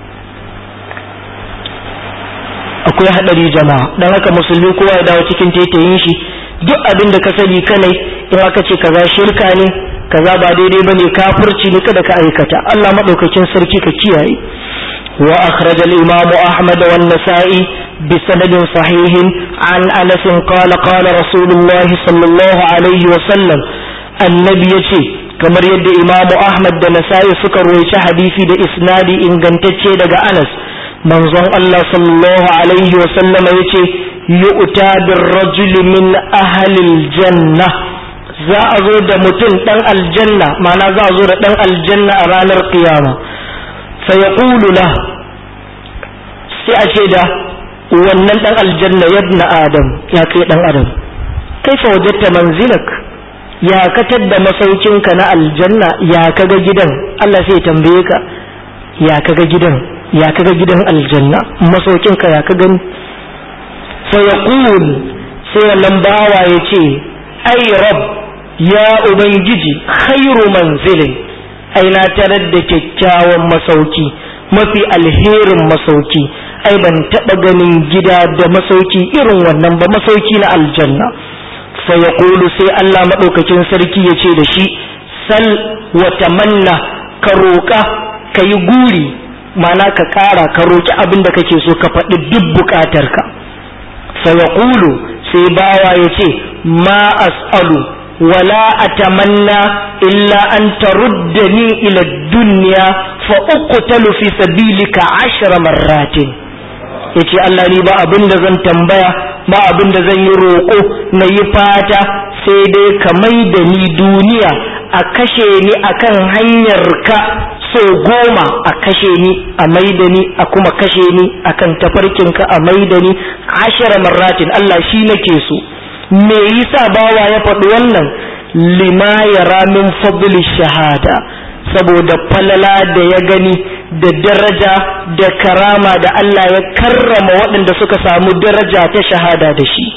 akwai haɗari jama'a don haka musulmi kowa ya dawo cikin tetayin shi duk abin da ka sani kanai in aka ce kaza shirka ne kaza ba daidai bane kafirci ne kada ka aikata Allah madaukakin sarki ka kiyaye wa akhraj al-imam Ahmad wa an-Nasa'i bi sanadin sahihin an Anas qala qala Rasulullah sallallahu alaihi wa sallam annabi yace kamar yadda Imam Ahmad da Nasa'i suka rawaita hadisi da isnadi ingantacce daga Anas manzon Allah sallallahu alaihi wa sallama yace yu'ta bir-rajuli min ahli al-janna za a zo da mutum dan aljanna ma'ana za a zo da dan aljanna a ranar qiyama fa yaqulu la sai a ce da wannan dan aljanna yabna adam ya kai dan adam kaifa wajadta manzilak ya katar da masaukinka na aljanna ya kaga gidan Allah sai ya tambaye ka ya kaga gidan ya kaga gidan aljanna masaukinka ya ka gani fa yaqul sai wannan bawa ya ce ai rab ya ubangiji khairu manzilin ai na tarar da kyakkyawan masauki mafi alherin masauki ai ban taɓa ganin gida da masauki irin wannan ba masauki na aljanna fa yaqulu sai Allah madaukakin sarki ya ce da shi sal wa tamanna ka roƙa ka yi guri mana ka ƙara ka roƙi abin da kake so ka faɗi duk buƙatarka sai ya ƙulu sai bawa ya ce ma as'alu wala atamanna illa an taruddani ila dunya fa uqtalu fi sabilika ashra marratin yace Allah ni ba abin da zan tambaya ba abin da zan yi roƙo na yi fata sai dai ka mai da ni duniya a kashe ni akan hanyar ka so goma a kashe ni a maida ni a kuma kashe ni akan tafarkinka a maida ni ashara marratin Allah shi nake so me yasa bawa ya faɗi wannan lima yara min fadli shahada saboda falala da ya gani da daraja da karama da Allah ya karrama waɗanda suka samu daraja ta shahada da shi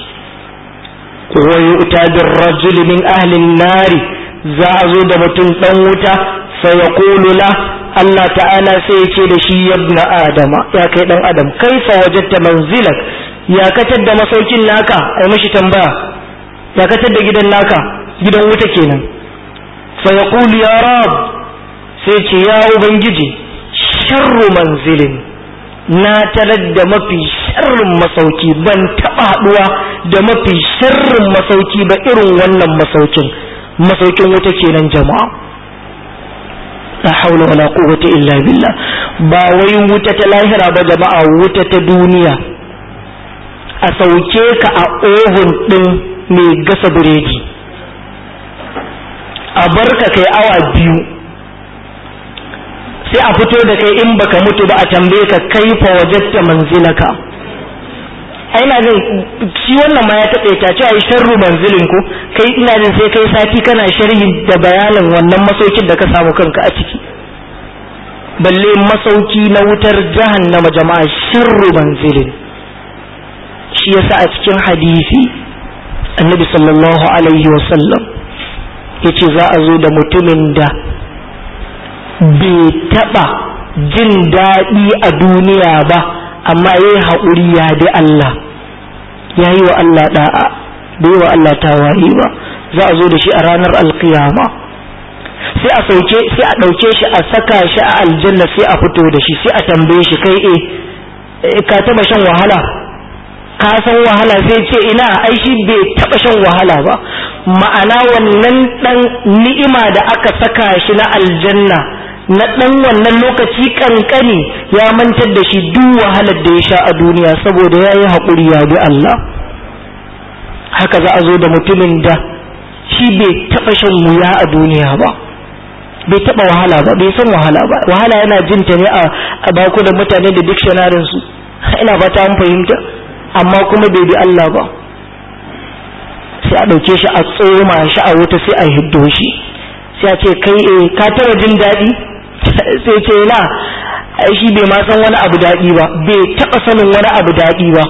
wa yu'ta bir rajuli min ahli nari za a zo da mutum dan wuta fayaqulu la Allah ta'ala sai ya ce da shi yabna adama ya kai dan adam kaifa wajadta manzilak ya katar da masaukin naka ai mashi tambaya ya katar da gidan naka gidan wuta kenan fayaqulu ya rab sai ce ya ubangiji sharru manzilin na tarar da mafi sharrin masauki ban taɓa haɗuwa da mafi sharrin masauki ba irin wannan masaukin masaukin wuta kenan jama'a la haula wala quwwata illa billah ba wai wuta ta lahira ba jama'a wuta ta duniya a sauke ka a ohun din mai gasa biredi a barka kai awa biyu sai a fito da kai in baka mutu ba a tambaye ka kaifa wajatta manzilaka ina jin shi wannan ma ya taɓe ta cewa sharru manzilin ko kai ina jin sai kai sati kana sharhi da bayanin wannan masaukin da ka samu kanka a ciki balle masauki na wutar jahannama jama'a sharru manzilin shi yasa a cikin hadisi annabi sallallahu alaihi wasallam yace za a zo da mutumin da bai taɓa jin daɗi a duniya ba amma ya yi haƙuri ya bi Allah ya yi wa Allah ɗa'a bai yi wa Allah tawaye ba za a zo da shi a ranar alkiyama sai a sauke sai a ɗauke shi a saka shi a aljanna sai a fito da shi sai a tambaye shi kai e ka taɓa shan wahala ka san wahala sai ce ina ai shi bai taɓa shan wahala ba ma'ana wannan ɗan ni'ima da aka saka shi na aljanna na ɗan wannan lokaci ƙanƙani ya mantar da shi duk wahalar da ya sha a duniya saboda ya yi haƙuri ya bi Allah haka za a zo da mutumin da shi bai taɓa shan wuya a duniya ba bai taɓa wahala ba bai san wahala ba wahala yana jin ta ne a bakunan mutane da dictionarin su ina fata an fahimta amma kuma bai bi Allah ba sai a ɗauke shi a tsoma shi a wuta sai a hiddo shi sai a ce kai eh ka taɓa jin daɗi sai ce na shi bai ma san wani abu daɗi ba bai taɓa sanin wani abu daɗi ba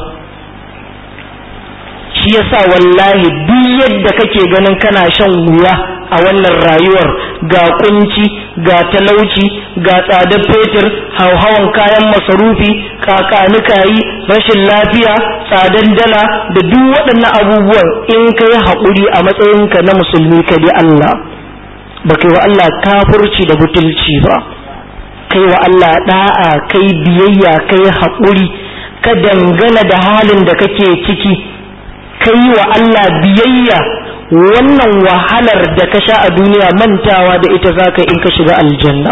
shi yasa wallahi duk yadda kake ganin kana shan wuya a wannan rayuwar ga kunci ga talauci ga tsadar fetur hauhawan kayan masarufi kakanikayi rashin lafiya tsadar dala da duk waɗannan abubuwan in ka yi haƙuri a matsayinka na musulmi ka bi Allah ba kai wa Allah kafurci da butulci ba kai wa Allah da'a kai biyayya kai haƙuri ka dangana da halin da kake ciki kai wa Allah biyayya wannan wahalar da ka sha a duniya mantawa da ita za ka in ka shiga aljanna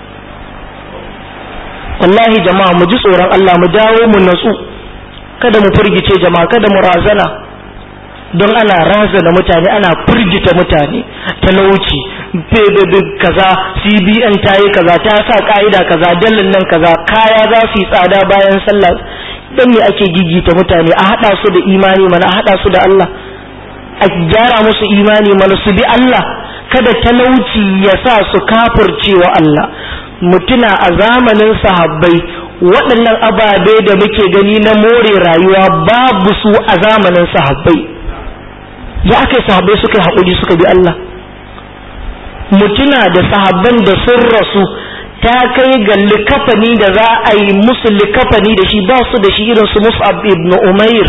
wallahi jama'a mu ji tsoron Allah mu dawo mu natsu kada mu firgice jama'a kada mu razana don ana razana mutane ana firgita mutane talauci kaza cbn ta yi kaza ta sa ka'ida kaza dallin nan kaza kaya za su yi tsada bayan sallah don me ake gigita mutane a haɗa su da imani mana a haɗa su da Allah a gyara musu imani mana su bi Allah kada talauci ya sa su kafirce wa Allah mutuna a zamanin sahabbai waɗannan ababe da muke gani na more rayuwa babu su a zamanin sahabbai ya aka yi sahabbai suka yi haƙuri suka bi Allah mutuna da sahabban da sun rasu ta kai ga likafani da za a yi musu likafani da shi ba su da shi irin su Mus'ab ibn Umair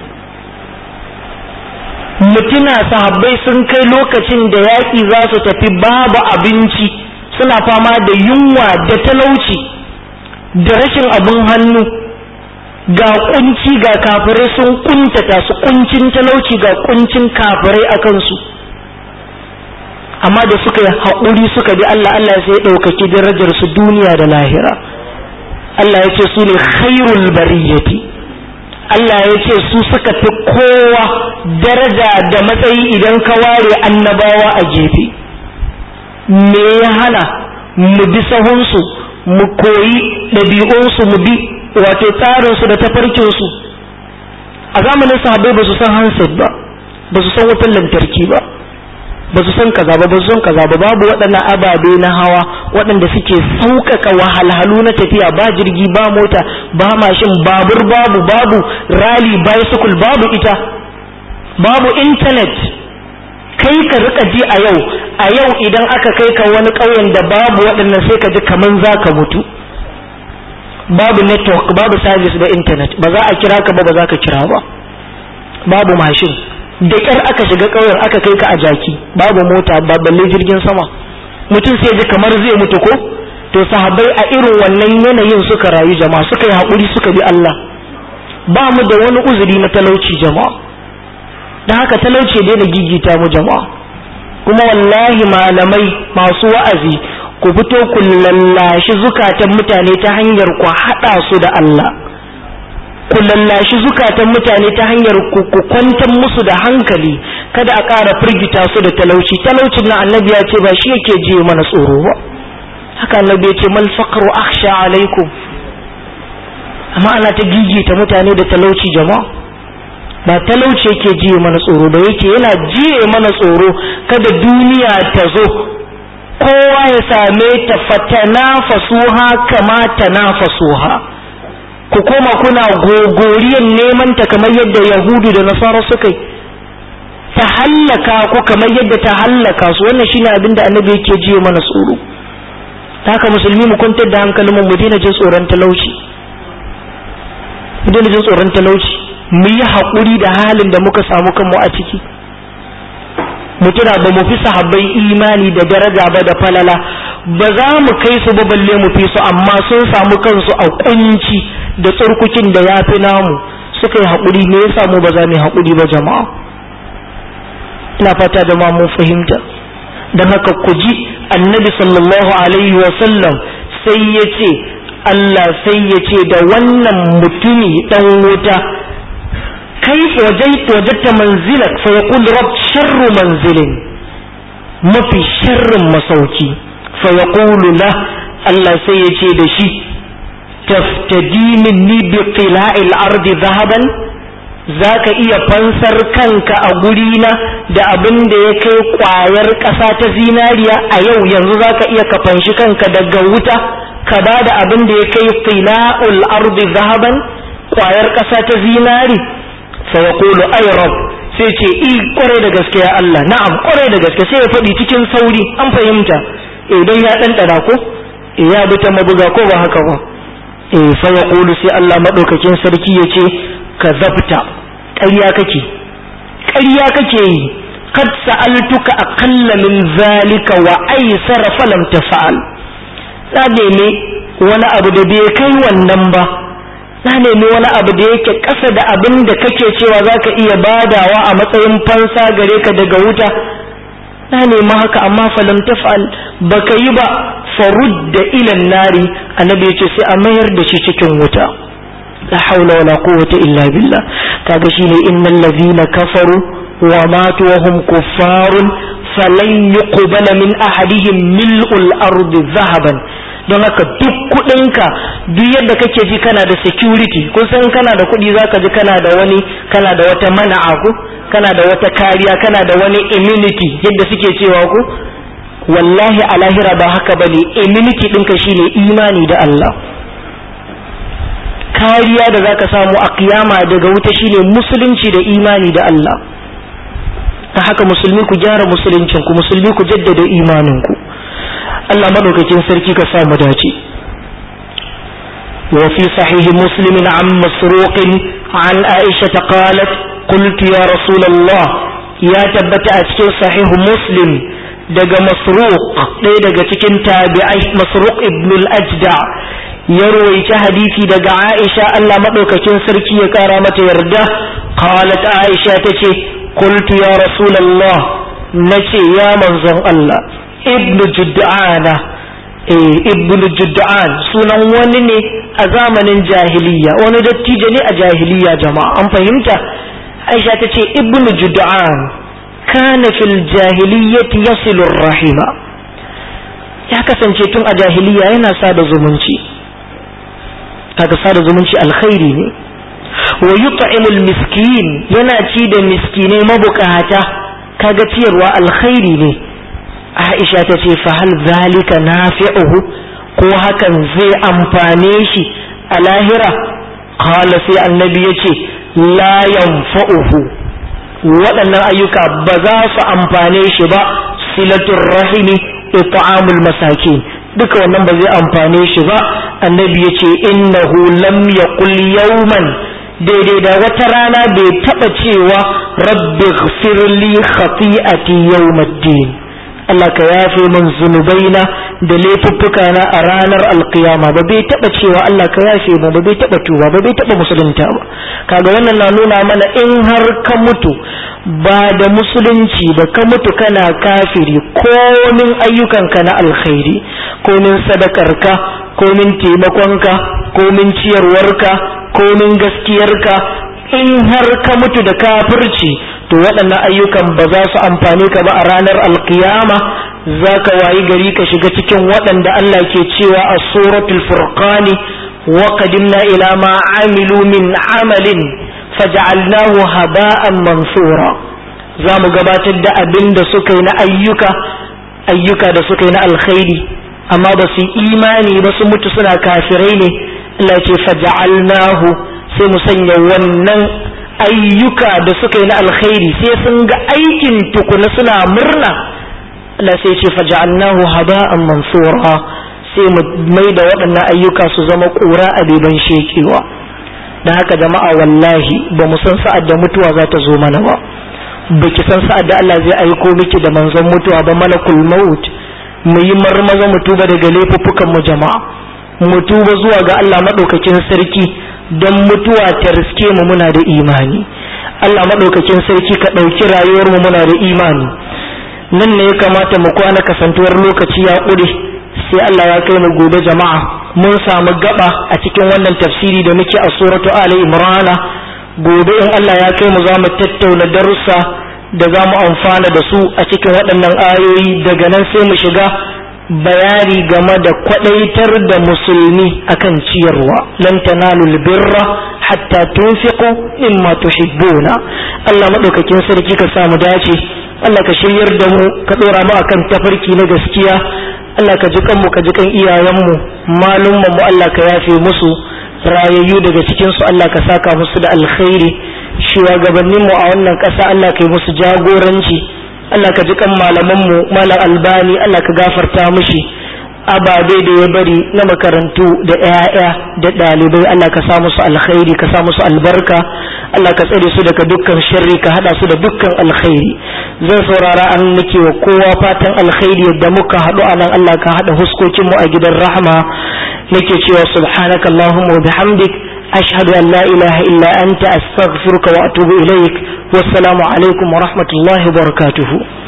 mutuna sahabbai sun kai lokacin da yaƙi za su tafi babu abinci suna fama da yunwa da talauci da rashin abin hannu ga kunci ga kafirai sun kuntata su kuncin talauci ga kuncin kafirai a kansu amma da suka yi haƙuri suka bi Allah Allah sai ya ɗaukaki darajar su duniya da lahira Allah ya ce su ne khairul bariyati Allah ya ce su suka fi kowa daraja da matsayi idan ka ware annabawa a gefe me ya hana mu bi sahunsu mu koyi ɗabi'unsu mu bi wato tsarinsu da tafarkinsu a zamanin sahabbai ba su san handset ba ba su san wutar lantarki ba ba su san kaza ba ba su san kaza ba babu waɗannan ababe na hawa waɗanda suke sauƙaƙa wahalhalu na tafiya ba jirgi ba mota ba mashin babur babu babu rally bicycle babu ita babu internet kai ka rika ji a yau a yau idan aka kai ka wani ƙauyen da babu waɗannan sai ka ji kaman za ka mutu babu network babu service da internet ba za a kira ka ba ba za ka kira ba babu mashin da ƙyar aka shiga ƙauyen aka kai ka a jaki babu mota ba balle jirgin sama mutum sai ji kamar zai mutu ko to sahabbai a irin wannan yanayin suka rayu jama'a suka yi haƙuri suka bi Allah ba mu da wani uzuri na talauci jama'a da haka talauci daina gigita mu jama'a kuma wallahi malamai masu wa'azi ku fito ku lallashi zukatan mutane ta hanyar ku haɗa su da Allah ku lallashi zukatan mutane ta hanyar ku ku kwantar musu da hankali kada a ƙara firgita su da talauci talaucin na annabi ya ce ba shi yake je mana tsoro ba haka annabi ya ce mal faqru akhsha alaikum amma ana ta gigita mutane da talauci jama'a ba talauci yake jiye mana tsoro ba yake yana jiye mana tsoro kada duniya ta zo kowa ya same ta fatana fasuha kama tanafasuha ku koma kuna gogoriyan neman ta kamar yadda yahudu da nasara suka yi ta hallaka ku kamar yadda ta hallaka su wannan shine abin da annabi yake jiye mana tsoro ta haka musulmi mu kwantar da hankalin mu daina jin tsoron talauci mu daina jin tsoron talauci mu yi haƙuri da halin da muka samu kanmu a ciki mu tuna ba mu fi sahabbai imani da daraja ba da falala ba za mu kai su ba balle mu fi su amma sun samu kansu a kunci da tsarkukin da ya fi namu suka yi haƙuri me yasa mu ba za mu yi haƙuri ba jama'a ina fata da ma mun fahimta don haka ku ji annabi sallallahu alaihi wa sallam sai ya ce Allah sai ya ce da wannan mutumi dan wuta كيف وجدت وجدت منزلك فيقول رب شر منزل ما في شر مسوكي فيقول له الله سيتي دشي تفتدي مني بقلاع الأرض ذهبا zaka iya fansar kanka a gurina da abin da ya kai kwayar ƙasa ta zinariya a yau yanzu zaka iya ka fanshi kanka daga wuta ka ba da abin da ya kai qila'ul ardi zahaban kwayar ƙasa ta zinari fa yaqulu ay rabb sai ce i kware da gaske ya Allah na'am kware da gaske sai ya faɗi cikin sauri an fahimta idan ya ɗanɗana ko ya bi ta mabuga ko ba haka ba eh fa yaqulu sai Allah madaukakin sarki ya ce ka zabta ƙarya kake ƙarya kake yi kad sa'altuka aqalla min zalika wa aysara falam tafa'al na nemi wani abu da bai kai wannan ba na nemi wani abu da yake ƙasa da abin da kake cewa za ka iya badawa a matsayin fansa gare ka daga wuta na nemi haka amma falam taf'al baka yi ba farudda ilan nari annabi yace sai a mayar da shi cikin wuta la haula wala quwwata illa billah kaga shine innal ladhina kafaru wa matu wa hum kuffarun falan yuqbala min ahadihim mil'ul ardi zahaban don haka duk kudinka duk yadda kake ji kana da security kun san kana da kudi zaka ji kana da wani kana da wata mana'a ku kana da wata kariya kana da wani immunity yadda suke cewa ku wallahi a lahira ba haka bane immunity ɗinka shine imani da Allah kariya da zaka samu a kiyama daga wuta shine musulunci da imani da Allah ta haka musulmi ku gyara musuluncin ku musulmi ku jaddada imanin ku Allah madaukakin sarki ka sa mu dace وفي صحيح مسلم عن مسروق عن عائشة قالت قلت يا رسول الله يا تبت أتكين صحيح مسلم دق مسروق دق تكين تابعي مسروق ابن الأجدع يروي حديثي دق عائشة ألا مدوككين سركي كارامة يرده قالت عائشة تتي قلت يا رسول الله نتي يا منظر الله ibnu judda'ana eh ibnu judda'an sunan wani ne a zamanin jahiliya wani dattijo ne a jahiliya jama'a an fahimta aisha ta ce ibnu judda'an kana fil jahiliyyati yasilu rahima ya kasance tun a jahiliya yana sada zumunci kaga sada zumunci alkhairi ne wa yut'imul miskin yana ci da miskinai mabukata kaga ciyarwa alkhairi ne Aisha ta ce fa hal zalika nafi'uhu ko hakan zai amfane shi a lahira qala sai annabi yace la yanfa'uhu waɗannan ayyuka ba za su amfane shi ba silatul rahimi it'amul masakin duka wannan ba zai amfane shi ba annabi yace innahu lam yaqul yawman daidai da wata rana bai taɓa cewa rabbi ghfirli khati'ati yawmaddin Allah ka yafe min zunubaina da laifuffuka na a ranar alkiyama ba bai taba cewa Allah ka yafe mu ba bai taba tuba ba bai taba musulunta ba kaga wannan na nuna mana in har ka mutu ba da musulunci ba ka mutu kana kafiri komin ayyukanka na alkhairi komin sadakarka komin taimakonka komin ciyarwarka komin gaskiyarka in har ka mutu da kafirci to waɗannan ayyukan ba za su amfane ka ba a ranar alkiyama za ka wayi gari ka shiga cikin waɗanda Allah ke cewa a suratul furqani wa qadimna ila ma amilu min amalin faj'alnahu haba'an mansura za mu gabatar da abin da suka yi na ayyuka ayyuka da suka yi na alkhairi amma ba su imani ba su mutu suna kafirai ne Allah ce faj'alnahu sai mu sanya wannan ayyuka da suka yi na alkhairi sai sun ga aikin tukuna suna murna Allah sai ce faj'alnahu haba'an mansura sai mu mai da waɗannan ayyuka su zama ƙura a beban shekewa da haka jama'a wallahi ba mu san sa'ad da mutuwa za ta zo mana ba baki san sa'ad da Allah zai aiko miki da manzon mutuwa ba malakul maut mu yi marmaza mu tuba daga laifuffukan mu jama'a mu tuba zuwa ga Allah madaukakin sarki don mutuwa ta riske mu muna da imani Allah madaukakin sarki ka ɗauki rayuwar mu muna da imani nan ne ya kamata mu kwana kasantuwar lokaci ya ƙure sai Allah ya kai mu gobe jama'a mun samu gaba a cikin wannan tafsiri da muke a suratu Ali Imran gobe in Allah ya kai mu za mu tattauna darussa da za mu amfana da su a cikin waɗannan ayoyi daga nan sai mu shiga bayani game da kwadaitar da musulmi akan ciyarwa lan tanalul birra hatta tunfiqu mimma tuhibbuna Allah madaukakin sarki ka samu dace Allah ka shiryar da mu ka dora mu akan tafarki na gaskiya Allah ka ji kanmu ka ji kan iyayenmu malumman mu Allah ka yafe musu rayayyu daga cikin su Allah ka saka musu da alkhairi shugabannin mu a wannan ƙasa Allah ka yi musu jagoranci Allah ka ji kan malaman mu malam albani Allah ka gafarta mushi ababe da ya bari na makarantu da 'ya'ya da ɗalibai Allah ka sa musu alkhairi ka sa musu albarka Allah ka tsare su daga dukkan sharri ka hada su da dukkan alkhairi zan saurara an nake wa kowa fatan alkhairi yadda muka haɗu a nan Allah ka haɗa huskokin mu a gidan rahama nake cewa subhanaka allahumma wa bihamdik ashhadu an la ilaha illa anta astaghfiruka wa atubu ilaik wassalamu alaikum wa rahmatullahi wa barakatuhu